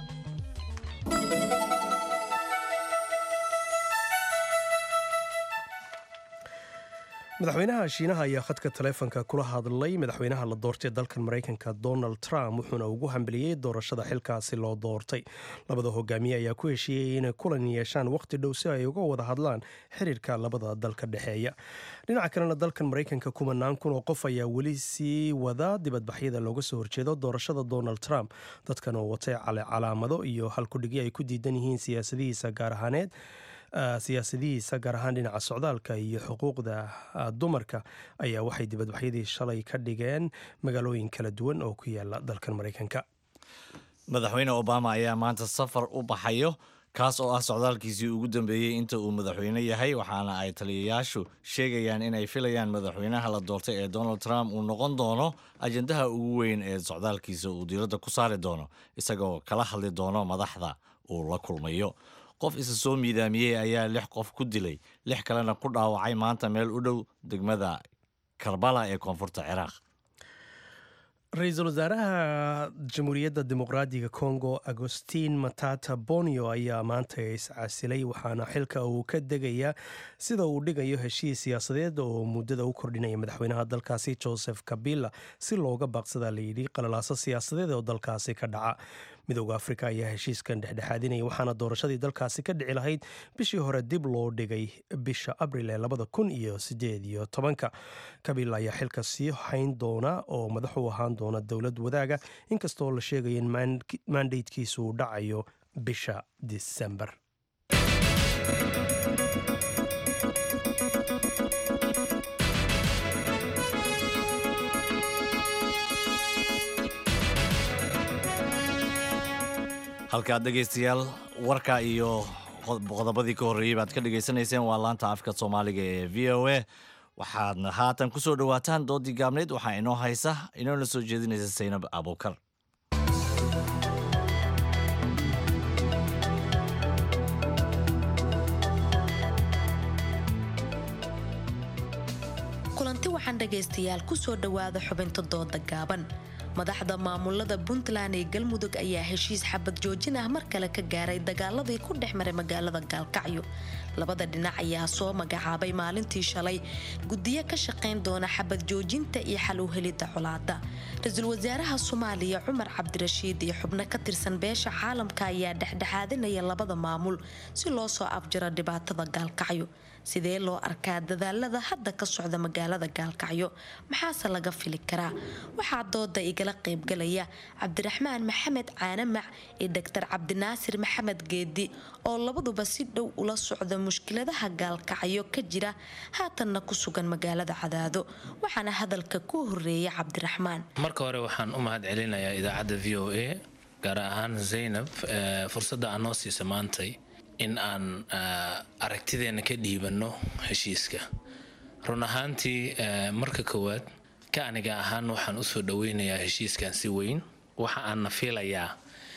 madaxweynaha shiinaha ayaa khadka taleefonka kula hadlay madaxweynaha la doortay dalkan maraykanka donald trump wuxuuna ugu hambeliyey doorashada xilkaasi loo doortay labada hogaamiye ayaa ku heshiiyey inay kulan yeeshaan wakhti dhow si ay uga wada hadlaan xiriirka labada dalka dhexeeya dhinaca kalena dalkan maraykanka kumanaan kun oo qof ayaa weli sii wada dibadbaxyada looga soo horjeedo doorashada donald trump dadkan oo watay calaamado iyo halkudhigyo ay ku diidan yihiin siyaasadihiisa gaar ahaaneed siyaasadihiisa gaar ahaan dhinaca socdaalka iyo xuquuqda dumarka ayaa waxay dibadbaxyadii shalay ka dhigeen magaalooyin kala duwan oo ku yaala dalkan maraykanka madaxweyne obama ayaa maanta safar u baxayo kaas oo ah socdaalkiisii ugu dambeeyey inta uu madaxweyne yahay waxaana ay taliyayaashu sheegayaan inay filayaan madaxweynaha la doortay ee donald trump uu noqon doono ajendaha ugu weyn ee socdaalkiisa uu diiradda ku saari doono isagoo kala hadli doono madaxda uu la kulmayo qof isa soo miidaamiyey ayaa lix qof ku dilay lix kalena ku dhaawacay maanta meel u dhow degmada karbala ee koonfurta ciraaq ra-iisul wasaaraha jamhuuriyadda dimuqraadiga congo agostin matata bonio ayaa maanta iscasilay waxaana xilka uu ka degayaa sida uu dhigayo heshiis siyaasadeed oo muddada u kordhinaya madaxweynaha dalkaasi joseph kabila si looga baaqsada layidhi qalalaaso siyaasadeed oo dalkaasi ka dhaca midooda afrika ayaa heshiiskan dhexdhexaadinaya waxaana doorashadii dalkaasi ka dhici lahayd bishii hore dib loo dhigay bisha abril ee labada kun iyo sideed iyo tobanka kabila ayaa xilka sii hayn doona oo madax u ahaan doona dowlad wadaaga inkastoo la sheegaya in mandatekiisu uu dhacayo bisha disembar halkaad dhegaystayaal warka iyo qodobadii ka horreeyey baad ka dhegaysanayseen waa laanta afka soomaaliga ee v o a waxaadna haatan ku soo dhowaataan doodii gaabneyd waxaa inoo haysa inoona soo jeedinaysa saynab abuukar kulanti waxaan dhagaystayaal kusoo dhowaada xubinta dooda gaaban madaxda maamulada puntland ee galmudug ayaa heshiis xabad joojin ah mar kale ka gaaray dagaaladii ku dhex maray magaalada gaalkacyo labada dhinac ayaa soo magacaabay maalintii shalay guddiyo ka shaqayn doona xabad joojinta iyo xal u helidda colaada ra-iisul wasaaraha soomaaliya cumar cabdirashiid iyo xubno ka tirsan beesha caalamka ayaa dhexdhexaadinaya labada maamul si loo soo afjiro dhibaatada gaalkacyo sidee loo arkaa dadaalada hadda ka socda magaalada gaalkacyo maxaase laga fili karaa waxaa dooda igala kala qaybgalaya cabdiraxmaan maxamed caanamac iyo doctor cabdinaasir maxamed geedi oo labaduba si dhow ula socda mushkiladaha gaalkacyo ka jira haatanna ku sugan magaalada cadaado waxaana hadalka ku horeeya cabdiraxmaan marka hore waxaan u mahad celinayaa idaacadda v o a gaar ahaan zaynab fursadda aan noo siisa maantay in aan aragtideena ka dhiibanno heshiiska run ahaantii marka koowaad ka aniga ahaan waxaan usoo dhoweynayaa heshiiskan si weyn waxa aanna fiilayaa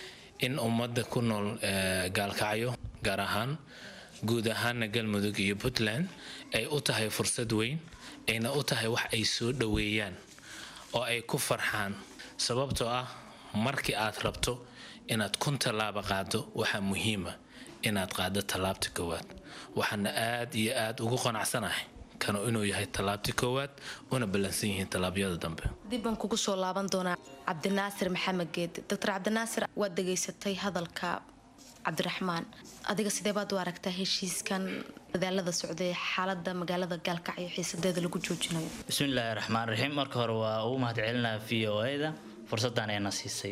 in ummadda ku nool gaalkacyo gaar ahaan guud ahaana galmudug iyo puntland ay u tahay fursad weyn ayna u tahay wax ay soo dhoweeyaan oo ay ku farxaan sababtoo ah markii aad rabto inaad kun tallaaba qaado waxaa muhiima inaad qaado tallaabta koowaad waxaana aad iyo aad ugu qanacsanahay kanu inuu yahay tallaabta koowaad una ballansan yihiin tallaabyada dambe dib baan kugu soo laaban doonaa cabdinaasir maxamed geedi doctor cabdinaasir waad dhegaysatay hadalka cabdiraxmaan adiga sidee baad u aragtaa heshiiskan dadaalada socday xaalada magaalada gaalkacyo xiisadeeda lagu joojinayo bismillaahi raxmaan raxiim marka hore waa ugu mahad celinaya v o a-da fursaddan ayna siisay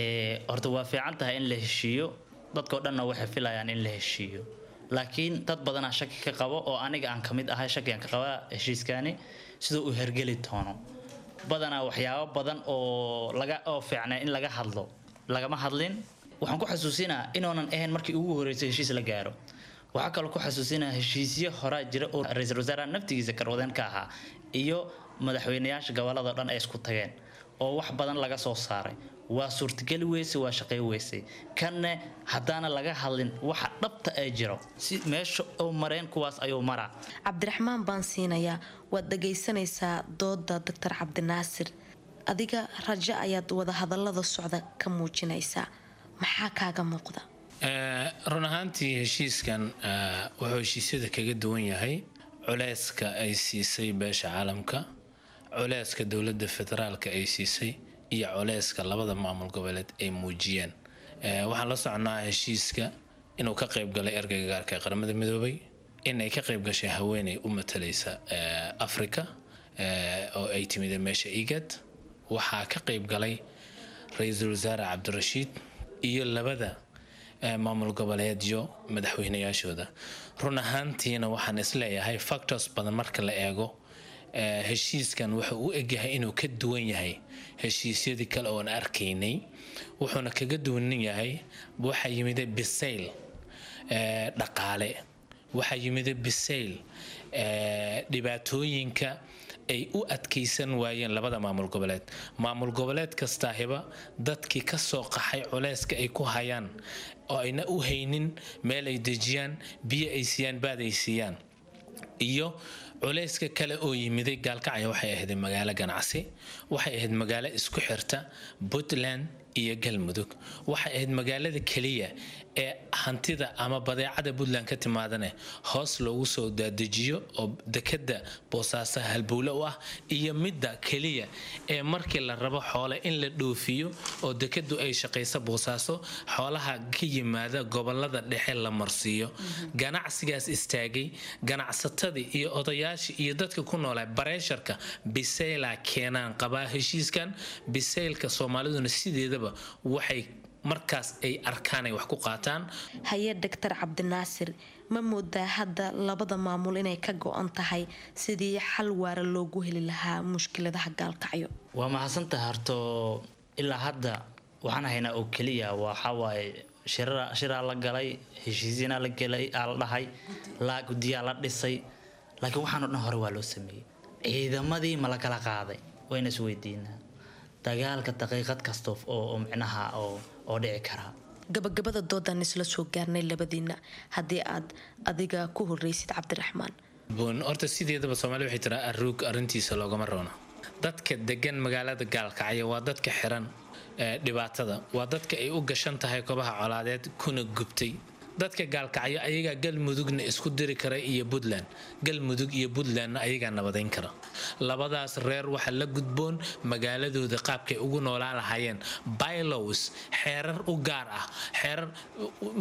horta waa fiican tahay in la heshiiyo dadkao dhanna waxay filayaan in la heshiiyo laakiin dad badanaa shaki ka qabo oo aniga aan kamid ahay shakigan ka qabaa heshiiskani siduu u hergeli doono badanaa waxyaabo badan oo laga oo fiicnaa in laga hadlo lagama hadlin waxaan ku xasuusinaa inoonan ahayn markii ugu horeysay heshiis la gaaro waxaa kaloo ku xasuusinaa heshiisyo horaa jira oo ra-iisul wasaaraha naftigiisa karwadeen ka ahaa iyo madaxweynayaasha gobolada dhan ay isku tageen oo wax badan laga soo saaray waa suurtageli weysay waa shaqey weysay kanne haddaana laga hadlin waxa dhabta ee jiro si meesha u mareen kuwaas ayuu maraa cabdiraxmaan baan siinayaa waad dhagaysanaysaa dooda doctor cabdinaasir adiga rajo ayaad wada hadallada socda ka muujinaysaa maxaa kaaga muuqda run ahaantii heshiiskan wuxuu heshiisyada kaga duwan yahay culeyska ay siisay beesha caalamka culeyska dowladda federaalka ay siisay iyo culeyska labada maamul goboleed ay muujiyeen waxaan la socnaa heshiiska inuu ka qayb galay ergeyga gaarka ee qaramada midoobay in ay ka qayb gashay haweeney u matalaysa africa oo ay timid meesha igad waxaa ka qayb galay ra-iisul wasaare cabdirashiid iyo labada maamul goboleedyo madaxweynayaashooda run ahaantiina waxaan isleeyahay factors badan marka la eego heshiiskan wuxuu u egyahay inuu ka duwan yahay heshiisyadii kale oon arkaynay wuxuuna kaga duwanan yahay waxaa yimida bisayl dhaqaale waxaa yimida bisayl dhibaatooyinka ay u adkaysan waayeen labada maamul goboleed maamul goboleed kastaahiba dadkii ka soo qaxay culeyska ay ku hayaan oo ayna u haynin meel ay dejiyaan biyo ay siiyaan baad ay siiyaan iyo culeyska kale oo yimiday gaalkacya waxay ahayd magaalo ganacsi waxay ahayd magaalo isku xirta puntland iyo galmudug waxay ahayd magaalada keliya ee hantida ama badeecada puntland ka timaadane hoos loogu soo daadejiyo oo dekada boosaaso halbowle u ah iyo midda keliya ee markii la rabo xoole in la dhoofiyo oo dekadu ay shaqayso boosaaso xoolaha ka yimaada gobolada dhexe la marsiiyo ganacsigaas istaagay ganacsatadii iyo odayaashii iyo dadka ku noolaa bareesharka bisayla keenaan qabaa heshiiskan bisaylka soomaaliduna sideedaba waxay markaas ay arkaan ay wax ku qaataan haye doctor cabdinaasir ma moodaa hadda labada maamul inay ka go-an tahay sidii xal waara loogu heli lahaa mushkiladaha gaalkacyo waa mahadsantahay horto ilaa hadda waxaan haynaa oo keliya waxawaaye shiraa la galay heshiisyana la gelay aa la dhahay laa guddiyaa la dhisay laakiin waxaanoo dhan hore waa loo sameeyey ciidamadii ma la kala qaaday wayna is weydiinaa dagaalka daqiiqad kasta oo micnaha oo dhici karaa gabagabada doodaan isla soo gaarnay labadiina haddii aad adiga ku horreysid cabdiraxmaan bun horta sideedaba soomaaliya waxay tiraa aruug arrintiisa loogama roona dadka degan magaalada gaalkacyo waa dadka xiran dhibaatada waa dadka ay u gashan tahay kobaha colaadeed kuna gubtay dadka gaalkacyo ayagaa galmudugna isku diri kara iyo puntland galmudug iyo puntlandna ayagaa nabadayn kara labadaas reer waxa la gudboon magaaladooda qaabkay ugu noolaan lahaayeen bylows xeerar u gaar ah xeerar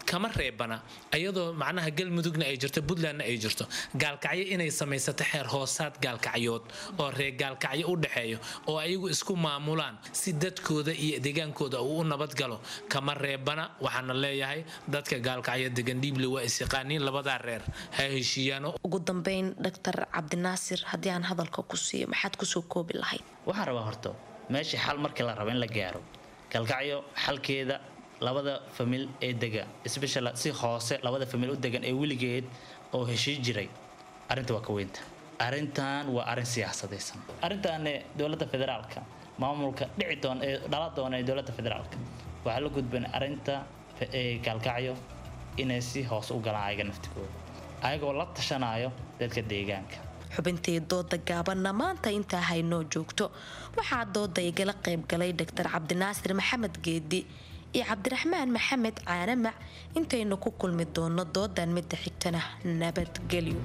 kama reebana ayadoo macnaha galmudugna ay jirto puntlandna ay jirto gaalkacyo inay samaysato xeer hoosaad gaalkacyood oo reer gaalkacyo u dhexeeyo oo ayagu isku maamulaan si dadkooda iyo deegaankooda uu u nabadgalo kama reebana waxaana leeyahay dadka gaalkacyo degan dhiible waa isyaqaaniin labadaa reer ha heshiiyaano ugu dambeyn dr cabdinaasir haddii aan hadalka ku siiyo maxaad kusoo koobi lahayd waxaan rabaa horto meeshii xal markii la rabo in la gaaro galkacyo xalkeeda labada famil ee dega special si hoose labada famil u degan ee weligeed oo heshii jiray arrinta waa ka weynta arrintan waa arrin siyaasadaysan arrintaane dowladda federaalka maamulka dhici doon ee dhala doona ee dowladda federaalka waxaa la gudban arrinta ee gaalkacyo inay si hoose u galaan ayaga naftigooda ayagoo la tashanayo dadka deegaanka xubintii dooda gaabanna maanta intaa haynoo joogto waxaa dooda igala qaybgalay dr cabdinaasir maxamed geedi iyo cabdiraxmaan maxamed caanamac intaynu ku kulmi doono doodan midda xigtana nabadgelyo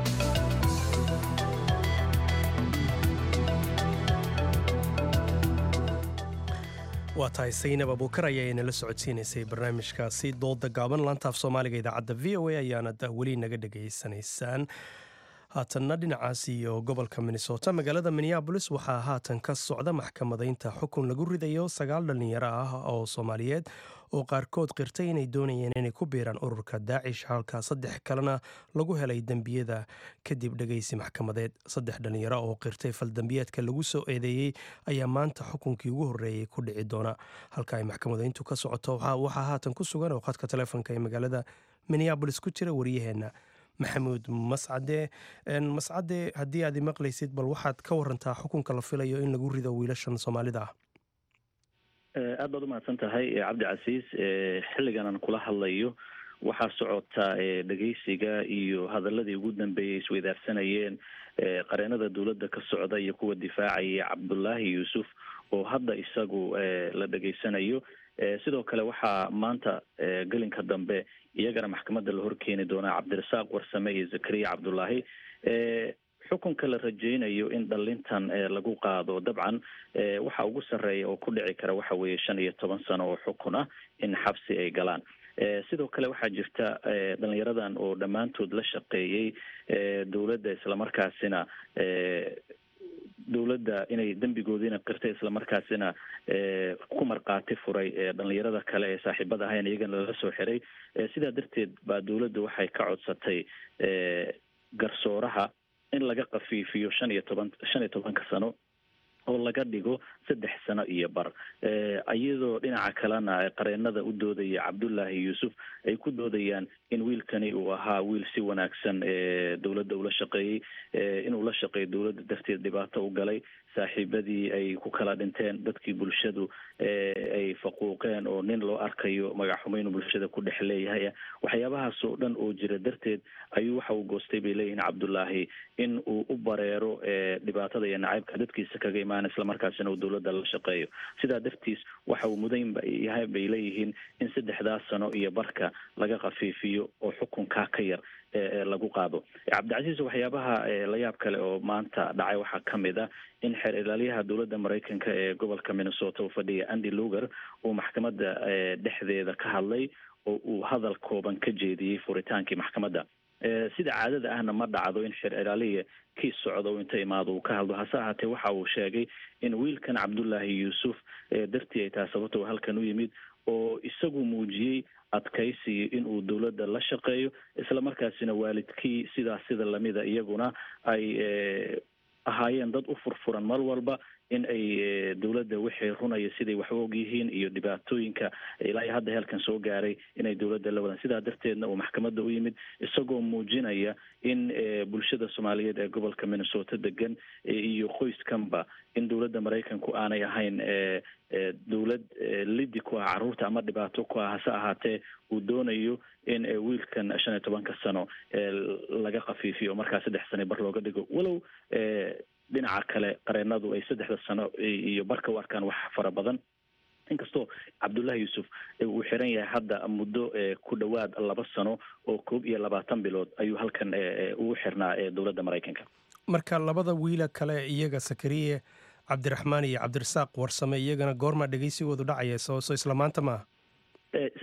waa tahay saynab abuukar ayaa inala socodsiinaysay barnaamijkaasi dooda gaaban laantaaf soomaaliga idaacadda v o a ayaanad weli naga dhegaysanaysaan haatanna dhinacaas iyo gobolka minnesota magaalada minneabolis waxaa haatan ka socda maxkamadaynta xukun lagu ridayo sagaal dhallinyaro ah oo soomaaliyeed oo qaarkood qirtay inay doonayeen inay ku biiraan ururka daacish halka saddex kalena lagu helay dembiyada kadib dhegaysi maxkamadeed saddex dhallinyaro oo qirtay faldambiyeedka lagu soo eedeeyey ayaa maanta xukunkii ugu horreeyey ku dhici doona halka ay maxkamadayntu ka socoto waxaa haatan ku sugan oo khadka taleefonka ee magaalada minneabolis ku jira wariyaheenna maxamuud mascade mascade haddii aad maqlaysid bal waxaad ka warantaa xukunka la filayo in lagu rido wiilashan soomaalida ah aad baad umahadsan tahay cabdicasiis xilligan aan kula hadlayo waxaa socota dhegeysiga iyo hadaladii ugu dambeeyay isweydaarsanayeen qareenada dowladda ka socda iyo kuwa difaacaya cabdulaahi yuusuf oo hadda isagu la dhegeysanayo sidoo kale waxaa maanta gelinka dambe iyagana maxkamadda la horkeeni doonaa cabdirasaaq warsame iyo zakariya cabdulaahi xukunka la rajeynayo in dhalintan lagu qaado dabcan waxa ugu sarreeya oo ku dhici kara waxa weeye shan iyo toban sano oo xukun ah in xabsi ay galaan sidoo kale waxaa jirta dhalinyaradan oo dhammaantood la shaqeeyey dowladda islamarkaasina dowladda inay dembigoodiina qirtay islamarkaasina ku markhaati furay dhalinyarada kale ee saaxiibada ahayn iyagana lala soo xiray sidaa darteed baa dowladda waxay ka codsatay garsooraha in laga kafiifiyo shan iyo toban shan iyo tobanka sano oo laga dhigo saddex sano iyo bar iyadoo dhinaca kalena qareenada u doodaya cabdullaahi yuusuf ay ku doodayaan in wiilkani uu ahaa wiil si wanaagsan dowladda ula shaqeeyey inuu la shaqeeyo dowladda darteed dhibaato u galay saaxiibadii ay ku kala dhinteen dadkii bulshadu ay faquuqeen oo nin loo arkayo magaxxumo inuu bulshada ku dhex leeyahay waxyaabahaas oo dhan oo jira darteed ayuu waxa uu goostay bay leeyihiin cabdullaahi in uu u bareero dhibaatada iyo nacaybka dadkiisa kaga imaan islamarkaasina uu dowladda la shaqeeyo sidaa dartiis waxa uu mudan yahay bay leeyihiin in saddexdaas sano iyo barka laga khafiifiyo oo xukunkaa ka yar lagu qaado cabdicasiis waxyaabaha layaab kale oo maanta dhacay waxaa ka mid ah in xeer ilaalyaha dowladda maraykanka ee gobolka minnesota uu fadhiya andy luger uu maxkamadda dhexdeeda ka hadlay oo uu hadal kooban ka jeediyey furitaankii maxkamadda sida caadada ahna ma dhacdo in xeer ilaaliya kiis socdo inta imaado uu ka hadlo hase ahaatee waxa uu sheegay in wiilkan cabdullaahi yuusuf dartii ay tahay sababta uu halkan u yimid oo isagu muujiyey adkaysiyo in uu dowladda la shaqeeyo isla markaasina waalidkii sidaas sida lamida iyaguna ay ahaayeen dad u furfuran mar walba in ay dowladda wixii runaya siday wax u og yihiin iyo dhibaatooyinka ilaa iyo hadda heelkan soo gaaray inay dowladda la wadaan sidaa darteedna uu maxkamadda u yimid isagoo muujinaya in bulshada soomaaliyeed ee gobolka minnesota degan iyo qoyskanba in dowladda maraykanku aanay ahayn dowlad lidi ku ah carruurta ama dhibaato ku ah hase ahaatee uu doonayo in wiilkan shan iyo tobanka sano laga khafiifiyo markaa saddex sano bar looga dhigo walow dhinaca kale qareenadu ay saddexda sano iyo barka u arkaan wax fara badan inkastoo cabdullaahi yuusuf uu xiran yahay hadda muddo ku dhowaad laba sano oo koob iyo labaatan bilood ayuu halkan ugu xirnaa dowladda maraykanka marka labada wiila kale iyaga sakariye cabdiraxmaan iyo cabdirasaaq warsame iyagana goormaa dhegeysigoodu dhacaya soo soo isla maanta maaha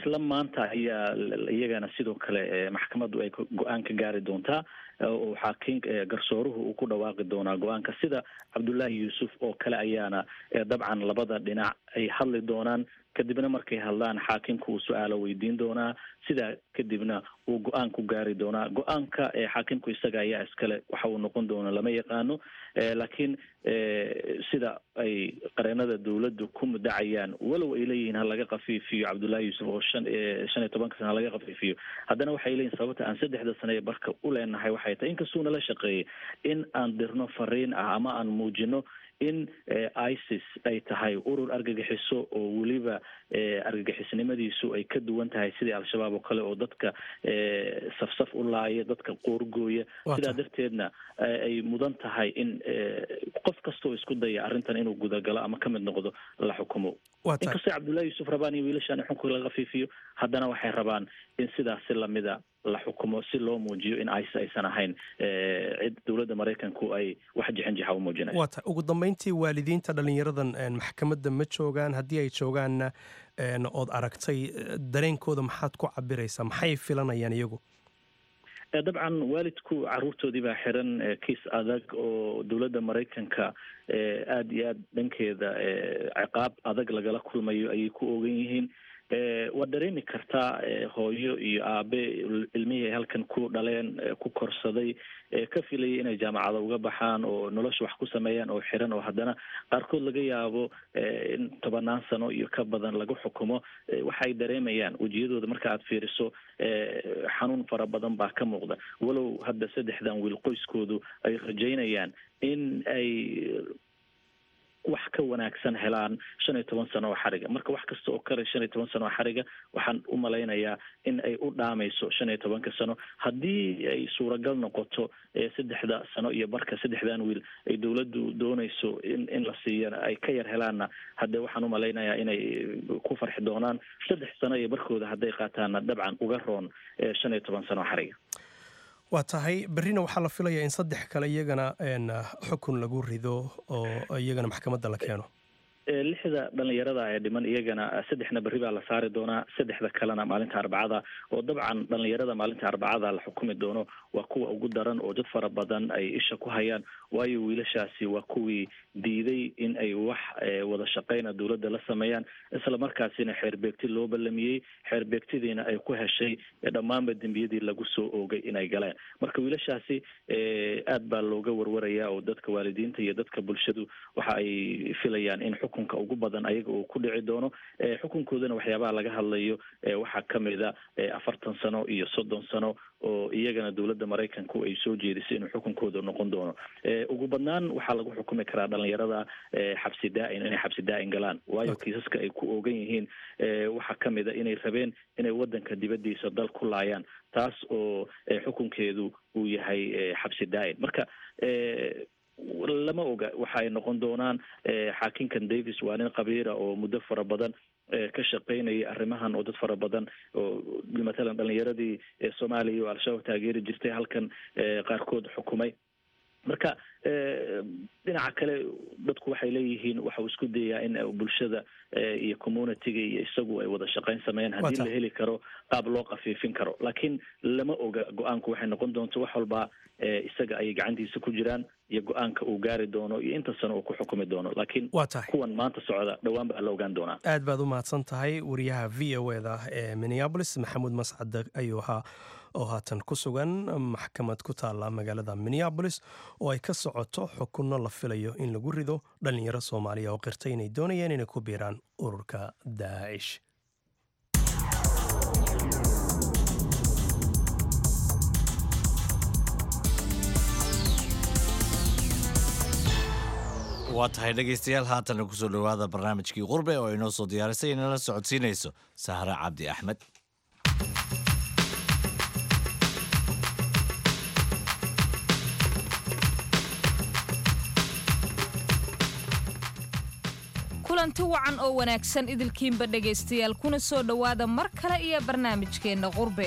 isla maanta ayaa iyagana sidoo kale maxkamaddu ay go-aan ka gaari doontaa oo xaakiin garsooruhu uu ku dhawaaqi doonaa go-aanka sida cabdullaahi yuusuf oo kale ayaana dabcan labada dhinac ay hadli doonaan kadibna markay hadlaan xaakimka uu su-aalo weydiin doonaa sidaa kadibna uu go-aan ku gaari doonaa go-aanka xaakimku isaga ayaa iskale waxa uu noqon doono lama yaqaano laakiin sida ay qareenada dowladdu ku mudacayaan walow ay leeyihiin ha laga kafiifiyo cabdullaahi yuusuf oo shan shan iyo tobanka sana ha laga kafiifiyo haddana waxay leeyihin sababta aan saddexda sane ee barka u leenahay waxay tahay inkastuu nala shaqeeyay in aan dirno fariin ah ama aan muujino in isis ay tahay urur argagixiso oo weliba argagixisnimadiisu ay ka duwan tahay sidii al-shabaab oo kale oo dadka safsaf u laaya dadka qoorgooya sidaa darteedna ay mudan tahay in qof kastoo isku daya arrintan inuu gudagalo ama ka mid noqdo la xukumo inkastoo cabdullahi yuusuf rabaan iyo wiilashaan xukunka laga kafiifiyo haddana waxay rabaan in sidaasi lamida la xukumo si loo muujiyo in ice aysan ahayn cid dowladda maraykanku ay wax jixinjixa u muujinayso waa ta ugu dambeyntii waalidiinta dhallinyaradan maxkamadda ma joogaan haddii ay joogaanna ood aragtay dareenkooda maxaad ku cabiraysaa maxay filanayaan iyagu dabcan waalidku caruurtoodii baa xiran kiis adag oo dowladda maraykanka aada iyo aad dhankeeda ciqaab adag lagala kulmayo ayay ku ogan yihiin waad dareemi kartaa hooyo iyo aabe ilmihii ay halkan ku dhaleen ku korsaday ka filayay inay jaamacada uga baxaan oo nolosha wax ku sameeyaan oo xiran oo haddana qaarkood laga yaabo in tobanaan sano iyo ka badan lagu xukumo waxa ay dareemayaan wejiyadooda marka aad fiiriso xanuun fara badan baa ka muuqda walow hadda saddexdan wiil qoyskoodu ay rajaynayaan in ay wax ka wanaagsan helaan shan iyo toban sano oo xariga marka wax kasta oo kale shan iyo toban sano oo xariga waxaan u malaynayaa in ay u dhaamayso shan iyo tobanka sano haddii ay suuragal noqoto saddexda sano iyo barka saddexdan wiil ay dowladdu doonayso in in la siiyana ay ka yar helaanna haddee waxaan u malaynayaa inay ku farxi doonaan saddex sano iyo barkooda hadday qaataanna dabcan uga roon shan iyo toban sano oo xariga waa tahay berrina waxaa la filayaa in saddex kale iyagana xukun lagu rido oo iyagana maxkamadda la keeno lixda dhalinyarada ee dhiman iyagana saddexna berri baa la saari doonaa saddexda kalena maalinta arbacada oo dabcan dhalinyarada maalinta arbacada la xukumi doono waa kuwa ugu daran oo dad fara badan ay isha ku hayaan waayo wiilashaasi waa kuwii diiday in ay wax wada shaqeyna dowladda la sameeyaan isla markaasina xeerbeegti loo ballamiyey xeerbeegtidiina ay ku heshay dhammaanba dembiyadii lagu soo oogay inay galeen marka wiilashaasi aad baa looga warwarayaa oo dadka waalidiinta iyo dadka bulshadu waxa ay filayaan in xukunka ugu badan ayaga uu ku dhici doono xukunkoodana waxyaabaha laga hadlayo waxaa kamid a afartan sano iyo soddon sano oo iyagana dowladda maraykanku ay soo jeedisay inuu xukunkooda noqon doono ugu badnaan waxaa lagu xukumi karaa dhalinyarada xabsi daa-in inay xabsi daa-in galaan waayo kiisaska ay ku ogan yihiin waxaa kamid a inay rabeen inay wadanka dibadiisa dal ku laayaan taas oo xukunkeedu uu yahay xabsi daa-in marka lama oga waxa ay noqon doonaan xaakinkan davis waa nin qabiira oo muddo fara badan ka shaqeynaya arrimahan oo dad fara badan oo matalan dhalinyaradii soomaaliya oo al-shabaab taageeri jirtay halkan qaarkood xukumay marka dhinaca kale dadku waxay leeyihiin waxa uu isku dayaa in bulshada iyo communityga iyo isagu ay wada shaqeyn sameeyaan haddii la heli karo qaab loo kafiifin karo laakiin lama oga go-aanku waxay noqon doonto wax walba isaga ayay gacantiisa ku jiraan iyo go-aanka uu gaari doono iyo inta sano uu ku xukumi doono laakiin kuwan maanta socda dhowaan baa la ogaan doonaa aad baad u mahadsan tahay wariyaha v o e da ee minneabolis maxamuud mascad ayuu ahaa oo haatan ku sugan maxkamad ku taalla magaalada minneabolis oo ay ka socoto xukunno la filayo in lagu rido dhallinyaro soomaaliya oo qirtay inay doonayeen inay ku biiraan ururka daacish waa tahay dhegaystayaal haatana kusoo dhowaada barnaamijkii qurbe oo inoo soo diyaarisay inala socodsiinayso sahre cabdi axmed kulanti wacan oo wanaagsan idilkiinba dhegaystayaal kuna soo dhowaada mar kale iyo barnaamijkeenna qurbe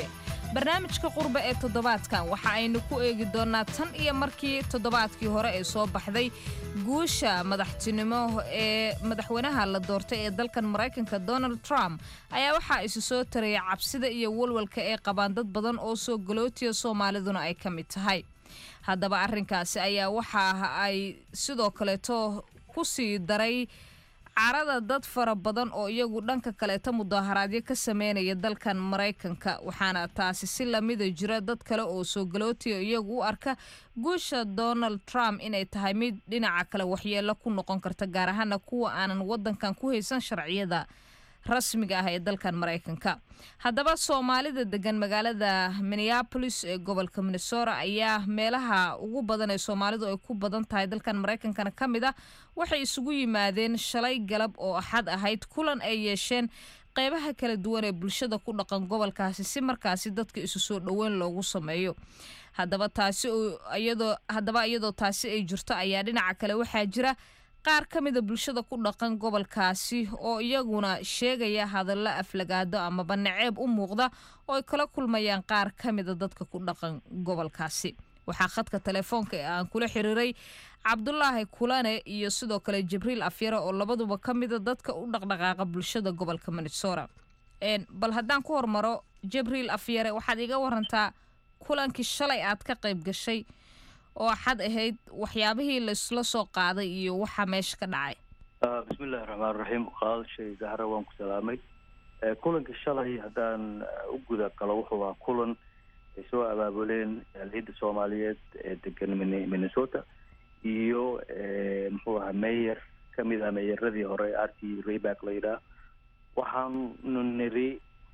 barnaamijka qurbe ee toddobaadkan waxa aynu ku eegi doonnaa tan iyo markii toddobaadkii hore ee soo baxday guusha madaxtinimo ee madaxweynaha la doortay ee dalkan maraykanka donald trump ayaa waxaa isu soo taraya cabsida iyo walwalka ee qabaan dad badan oo soo galootiya soomaaliduna ay ka mid tahay haddaba arrinkaasi ayaa waxa ay sidoo kaleeto ku sii daray carada dad fara badan oo iyagu dhanka kaleeta mudaharaadyo ka sameynaya dalkan maraykanka waxaana taasi si lamida jira dad kale oo soo galootiya iyagu u arka guusha donald trump inay tahay mid dhinaca kale waxyeelo ku noqon karta gaar ahaana kuwa aanan wadankan ku haysan sharciyada rasmiga ah ee dalkan maraykanka haddaba soomaalida degan magaalada minneapolis ee gobolka minnesota ayaa meelaha ugu badan ee soomaalidu ay ku badan tahay dalkan maraykankana ka mid ah waxay isugu yimaadeen shalay galab oo axad ahayd kulan ay yeesheen qeybaha kala duwan ee bulshada ku dhaqan gobolkaasi si markaasi dadka isu soo dhoweyn loogu sameeyo haddaba taasi iyadoo haddaba iyadoo taasi ay jirto ayaa dhinaca kale waxaa jira qaar ka mida bulshada ku dhaqan gobolkaasi oo iyaguna sheegaya hadallo aflagaado amaba naceeb u muuqda oo ay kala kulmayaan qaar ka mida dadka ku dhaqan gobolkaasi waxaa khadka telefoonka ee aan kula xiriiray cabdulaahi kulane iyo sidoo kale jibriil afyare oo labaduba ka mida dadka u dhaqdhaqaaqa bulshada gobolka minnesota bal haddaan ku hormaro jibriil afyare waxaad iga warantaa kulankii shalay aad ka qayb gashay oo axad ahayd waxyaabihii laisla soo qaaday iyo waxaa meesha ka dhacay bismillahi raxmaan raxiim qaadashay zahra waan ku salaamay kulanka shalay haddaan u guda galo wuxuu ahaa kulan ay soo abaabuleen ciidda soomaaliyeed ee degan minnesota iyo muxuu ahaa mayor ka mid ah meeyaradii hore arti rayback la yidhaah waxaanu niri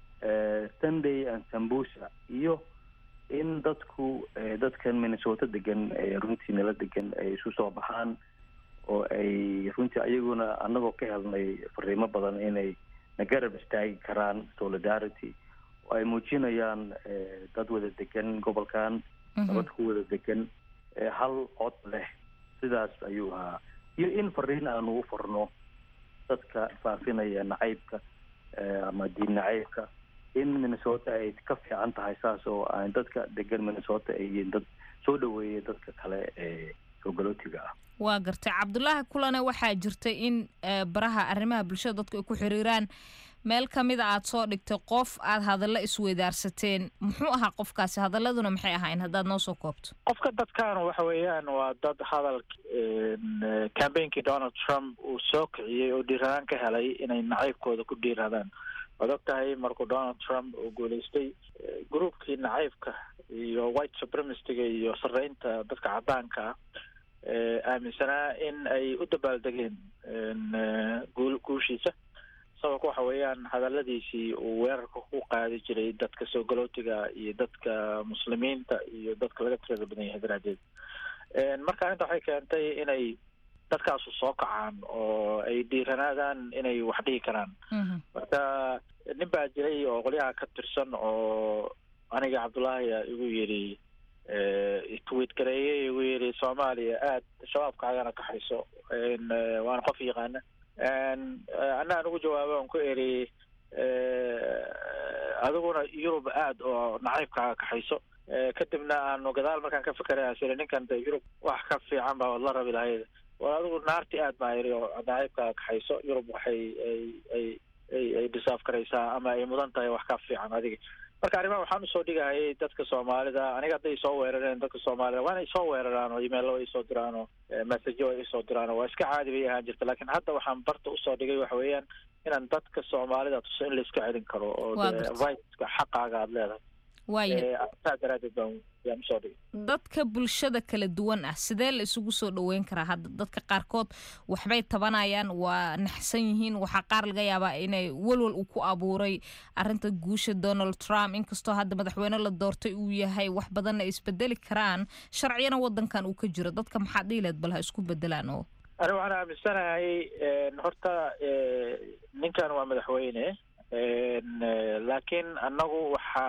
sunday and sambusa iyo in dadku dadkan minnesota degan runtii nala degan ay isu soo baxaan oo ay runtii ayaguna anagoo ka helnay fariimo badan inay na garab istaagi karaan solidarity oo ay muujinayaan dad wada degan gobolkan nabad ku wada degan hal cod leh sidaas ayuu ahaa iyo in fariin aanu u farno dadka faafinaya nacaybka ama diin nacaybka in minnesota ay ka fiican tahay saas oo aan dadka degan minnesota ay yihiin dad soo dhaweeya dadka kale ee soogalotiga ah waa gartay cabdulaahi kulane waxaa jirtay in baraha arrimaha bulshada dadku ay ku xiriiraan meel ka mida aad soo dhigtay qof aad hadallo isweydaarsateen muxuu ahaa qofkaasi hadaladuna maxay ahayn haddaad noo soo koobto qofka dadkan waxa weeyaan waa dad hadal cambainkii donald trump uu soo kiciyey oo dhiiradaan ka helay inay nacaybkooda ku dhiiradaan waad og tahay markuu donald trump uu guulaystay groupkii nacaybka iyo white supremacyga iyo sareynta dadka caddaanka ah aaminsanaa in ay u dabaaldegeen guul guushiisa sababka waxa weeyaan hadaladiisii uu weerarka ku qaadi jiray dadka soo galootiga iyo dadka muslimiinta iyo dadka laga tirada badan yahay daraaddeed marka inta waxay keentay inay dadkaasu soo kacaan oo ay dhiiranaadaan inay wax dhihi karaan marka nin baa jiray oo qolyaha ka tirsan oo aniga cabdullaahi igu yidhi tweet gareeyey igu yidhi soomaaliya aad shabaabkaagana kaxayso waana qof yaqaana anaan ugu jawaabo on ku eri adiguna yurub aad oo nacaybkaaga kaxayso kadibna aanu gadaal markaan ka fekeray siri ninkan de yurub wax ka fiican baa la rabi lahayd war adigu naarti aad baa yidhi oo nacaybkaaga kaxayso yurub waxay ay ay ay ay disaaf karaysaa ama ay mudan tahay wax ka fiican adiga marka arrimaha waxaan usoo dhigahayay dadka soomaalida aniga hadday soo weerareen dadka soomaalida waa inay soo weeraraan oo imeilo ay soo diraan oo messajo ay soo diraan oo waa iska caadi bay ahaan jirta laakiin hadda waxaan barta usoo dhigay waxa weeyaan inaan dadka soomaalida tuso in la iska celin karo oo viska xaqaaga aada leedahay saa daraadeed baan yaan usoo dhigay dadka bulshada kala duwan ah sidee la isugu soo dhoweyn karaa hadda dadka qaarkood waxbay tabanayaan waa naxsan yihiin waxaa qaar laga yaabaa inay walwal uu ku abuuray arinta guusha donald trump inkastoo hadda madaxweyne la doortay uu yahay wax badanna ay isbedeli karaan sharciyana wadankan uu ka jiro dadka maxaad dhiileed bal ha isku bedelaan oo ani waxaan aaminsanahay horta ninkan waa madaxweyne laakiin annagu waxaa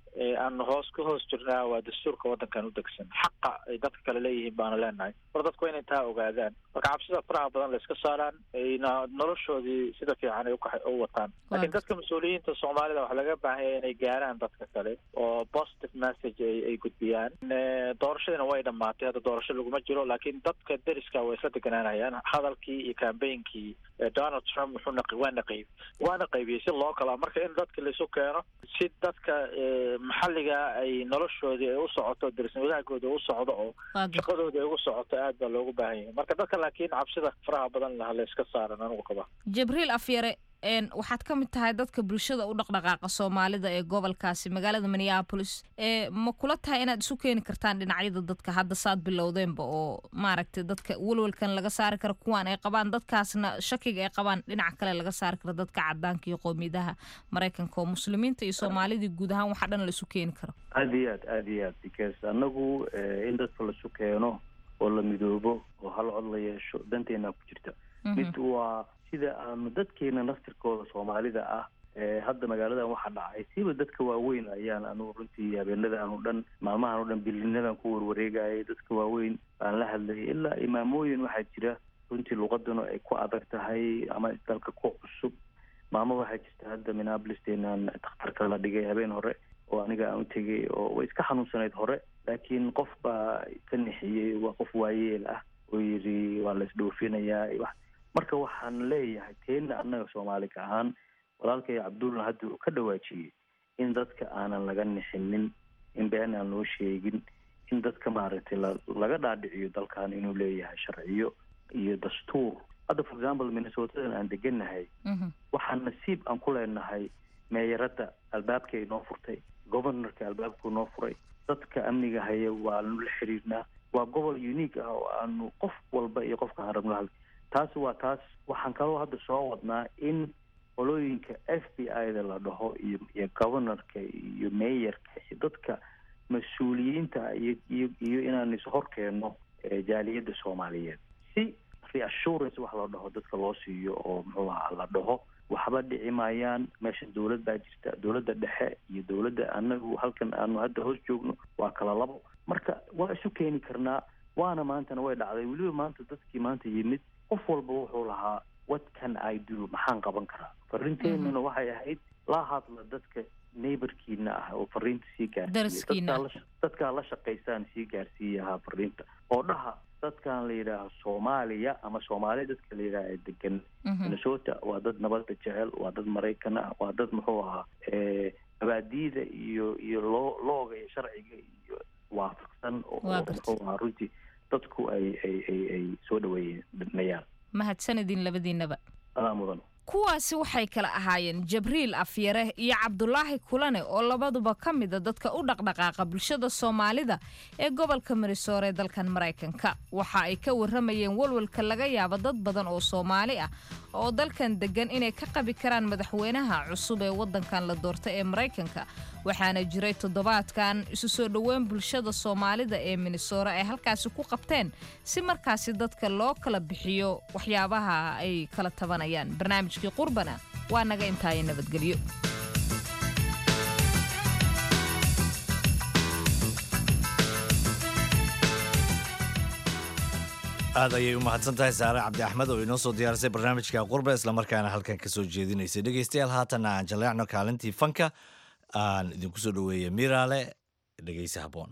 aanu hoos ka hoos jirnaa waa dastuurka waddankan u degsan xaqa ay dadka kale leeyihiin baanu leenahay mar dadku waa inay taa ogaadaan marka cabsida faraha badan la iska saaraan ayna noloshoodii sida fiican ay uka u wataan laakiin dadka mas-uuliyiinta soomaalida waxaa laga baahan yahay inay gaaraan dadka kale oo positive message ay ay gudbiyaan doorashadiina way dhammaatay hadda doorasho laguma jiro laakiin dadka deriska way isla deganaanayaan hadalkii iyo campaignki donald trump wuxuu naq waana qayb waana qaybiyey si loo kala marka in dadka laisu keeno si dadka maxalliga ay noloshoodii ay u socoto derisna wadaagooda u socdo oo shaqadoodii ay ugu socoto aad baa loogu baahan yahay marka dadka laakiin cabsida faraha badan laha la iska saaran anigu qaba jibriil afyare waxaad ka mid tahay dadka bulshada u dhaqdhaqaaqa soomaalida ee gobolkaasi magaalada minneapolis ma kula tahay inaad isu keeni kartaan dhinacyada dadka hadda saad bilowdeenba oo maaragtay dadka welwelkan laga saari karo kuwaan ay qabaan dadkaasna shakiga ay qabaan dhinaca kale laga saari karo dadka cadaanka iyo qowmiyadaha maraykanka oo muslimiinta iyo soomaalidii guud ahaan waxa dhan la isu keeni karo aada iyo aad aada iyo aad because annagu in dadka laisu keeno oo la midoobo oo hal cod la yeesho danteena ku jirta mid waa sida aanu dadkeena naftirkooda soomaalida ah hadda magaaladan waxaa dhacay siba dadka waaweyn ayaan anugu runtii habeenadan o dhan maalmahan o dhan bilinadan ku warwareegayay dadka waaweyn baan la hadlayay ilaa imaamooyin waxaa jira runtii luqaduna ay ku adag tahay ama dalka ku cusub maamo waxaa jirta hadda minneapolisteenan dakhtarka la dhigay habeen hore oo aniga aan u tegay oo way iska xanuunsanayd hore laakiin qof baa ka nixiyey waa qof waayeel ah oo yidhi waa la isdhoofinayaa marka waxaan leeyahay teena annaga soomaaliga ahaan walaalkay cabdulla hadda uu ka dhawaajiyey in dadka aanan laga nixinin in been aan loo sheegin in dadka maaragtay laga dhaadhiciyo dalkan inuu leeyahay sharciyo iyo dastuur hadda for example minnesotadan aan deganahay waxaan nasiib aan ku leenahay meeyaradda albaabkay noo furtay governorka albaabkuu noo furay dadka amniga haya waanu la xiriirnaa waa gobol unique ah oo aanu qof walba iyo qofka aan rabno hal taasi waa taas waxaan kaloo hadda soo wadnaa in qolooyinka f b i da la dhaho iyo iyo governorka iyo meeyarka iyo dadka mas-uuliyiinta iyo iyo iyo inaan ishor keenno jaaliyadda soomaaliyeed si reassurance wax la dhaho dadka loo siiyo oo muxuu ahaa la dhaho waxba dhici maayaan meesha dowlad baa jirta dowladda dhexe iyo dowladda anagu halkan aanu hadda hoos joogno waa kala labo marka waa isu keeni karnaa waana maantana way dhacday weliba maanta dadkii maanta yimid qof walba wuxuu lahaa what can i do maxaan qaban karaa fariinteenuna waxay ahayd la hadla dadka neighborkiina ah oo fariinta sii gaarsiiya dadkaa la shaqaysaan sii gaarsiiyahaa fariinta oo dhaha dadkan la yidhaaho soomaaliya ama soomaaliya dadka la yidhaaha ee degan minnesota waa dad nabadda jecel waa dad maraykan ah waa dad muxuu ahaa mabaadiida iyo iyo loo looga iyo sharciga iyo waafaqsan oo muxuu ahaa runtii dadku ay ay ay ay soo dhaweeyenayaan mahadsanidin labadiinaba adaa mudan kuwaasi waxay kala ahaayeen jabriil afyare iyo cabdulaahi kulane oo labaduba ka mida dadka u dhaqdhaqaaqa bulshada soomaalida ee gobolka marisoor ee dalkan maraykanka waxa ay ka waramayeen walwalka laga yaabo dad badan oo soomaali ah oo dalkan degan inay ka qabi karaan madaxweynaha cusub ee wadankan la doortay ee maraykanka waxaana jiray toddobaadkan isu soo dhoweyn bulshada soomaalida ee minnesora ay halkaasi ku qabteen si markaasi dadka loo kala bixiyo waxyaabaha ay kala tabanayaan barnaamijkii qurbana waa naga intaaya nabadgelyo aad ayay u mahadsan tahay saare cabdi axmed oo inoo soo diyaarisay barnaamijka qurba islamarkaana halkan ka soo jeedinaysay dhegeystayaal haatanna aan jaleecno kaalintii fanka aan idinku soo dhoweeya miraale dhegeysa habboon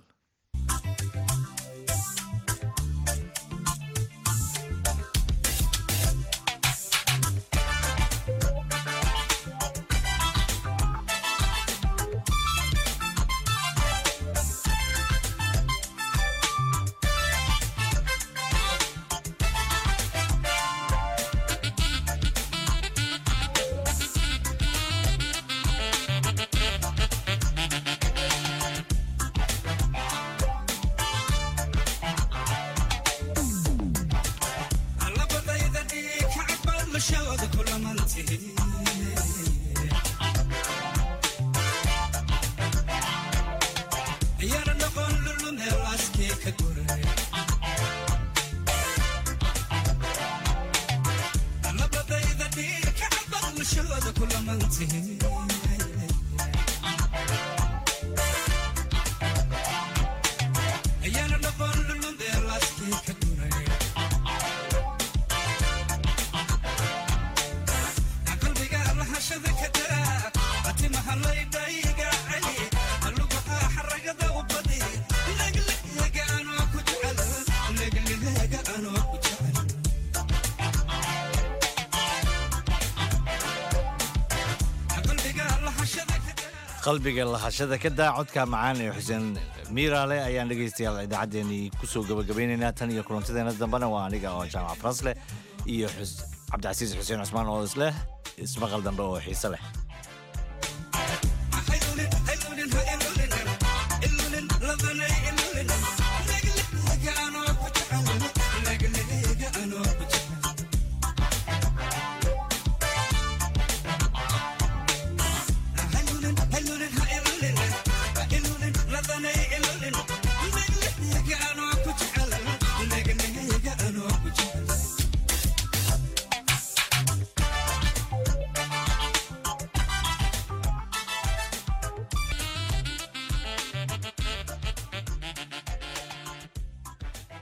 qalbiga lahashada ka daa codka macaan ee xuseen miiraale ayaan dhegaystayaal idaacaddeenii kusoo gabagabaynaynaa tan iyo kulantadeena dambena waa aniga oo jaamac farasleh iyo cabdicasiis xuseen cusmaan oo isleh ismaqal dambe oo xiise leh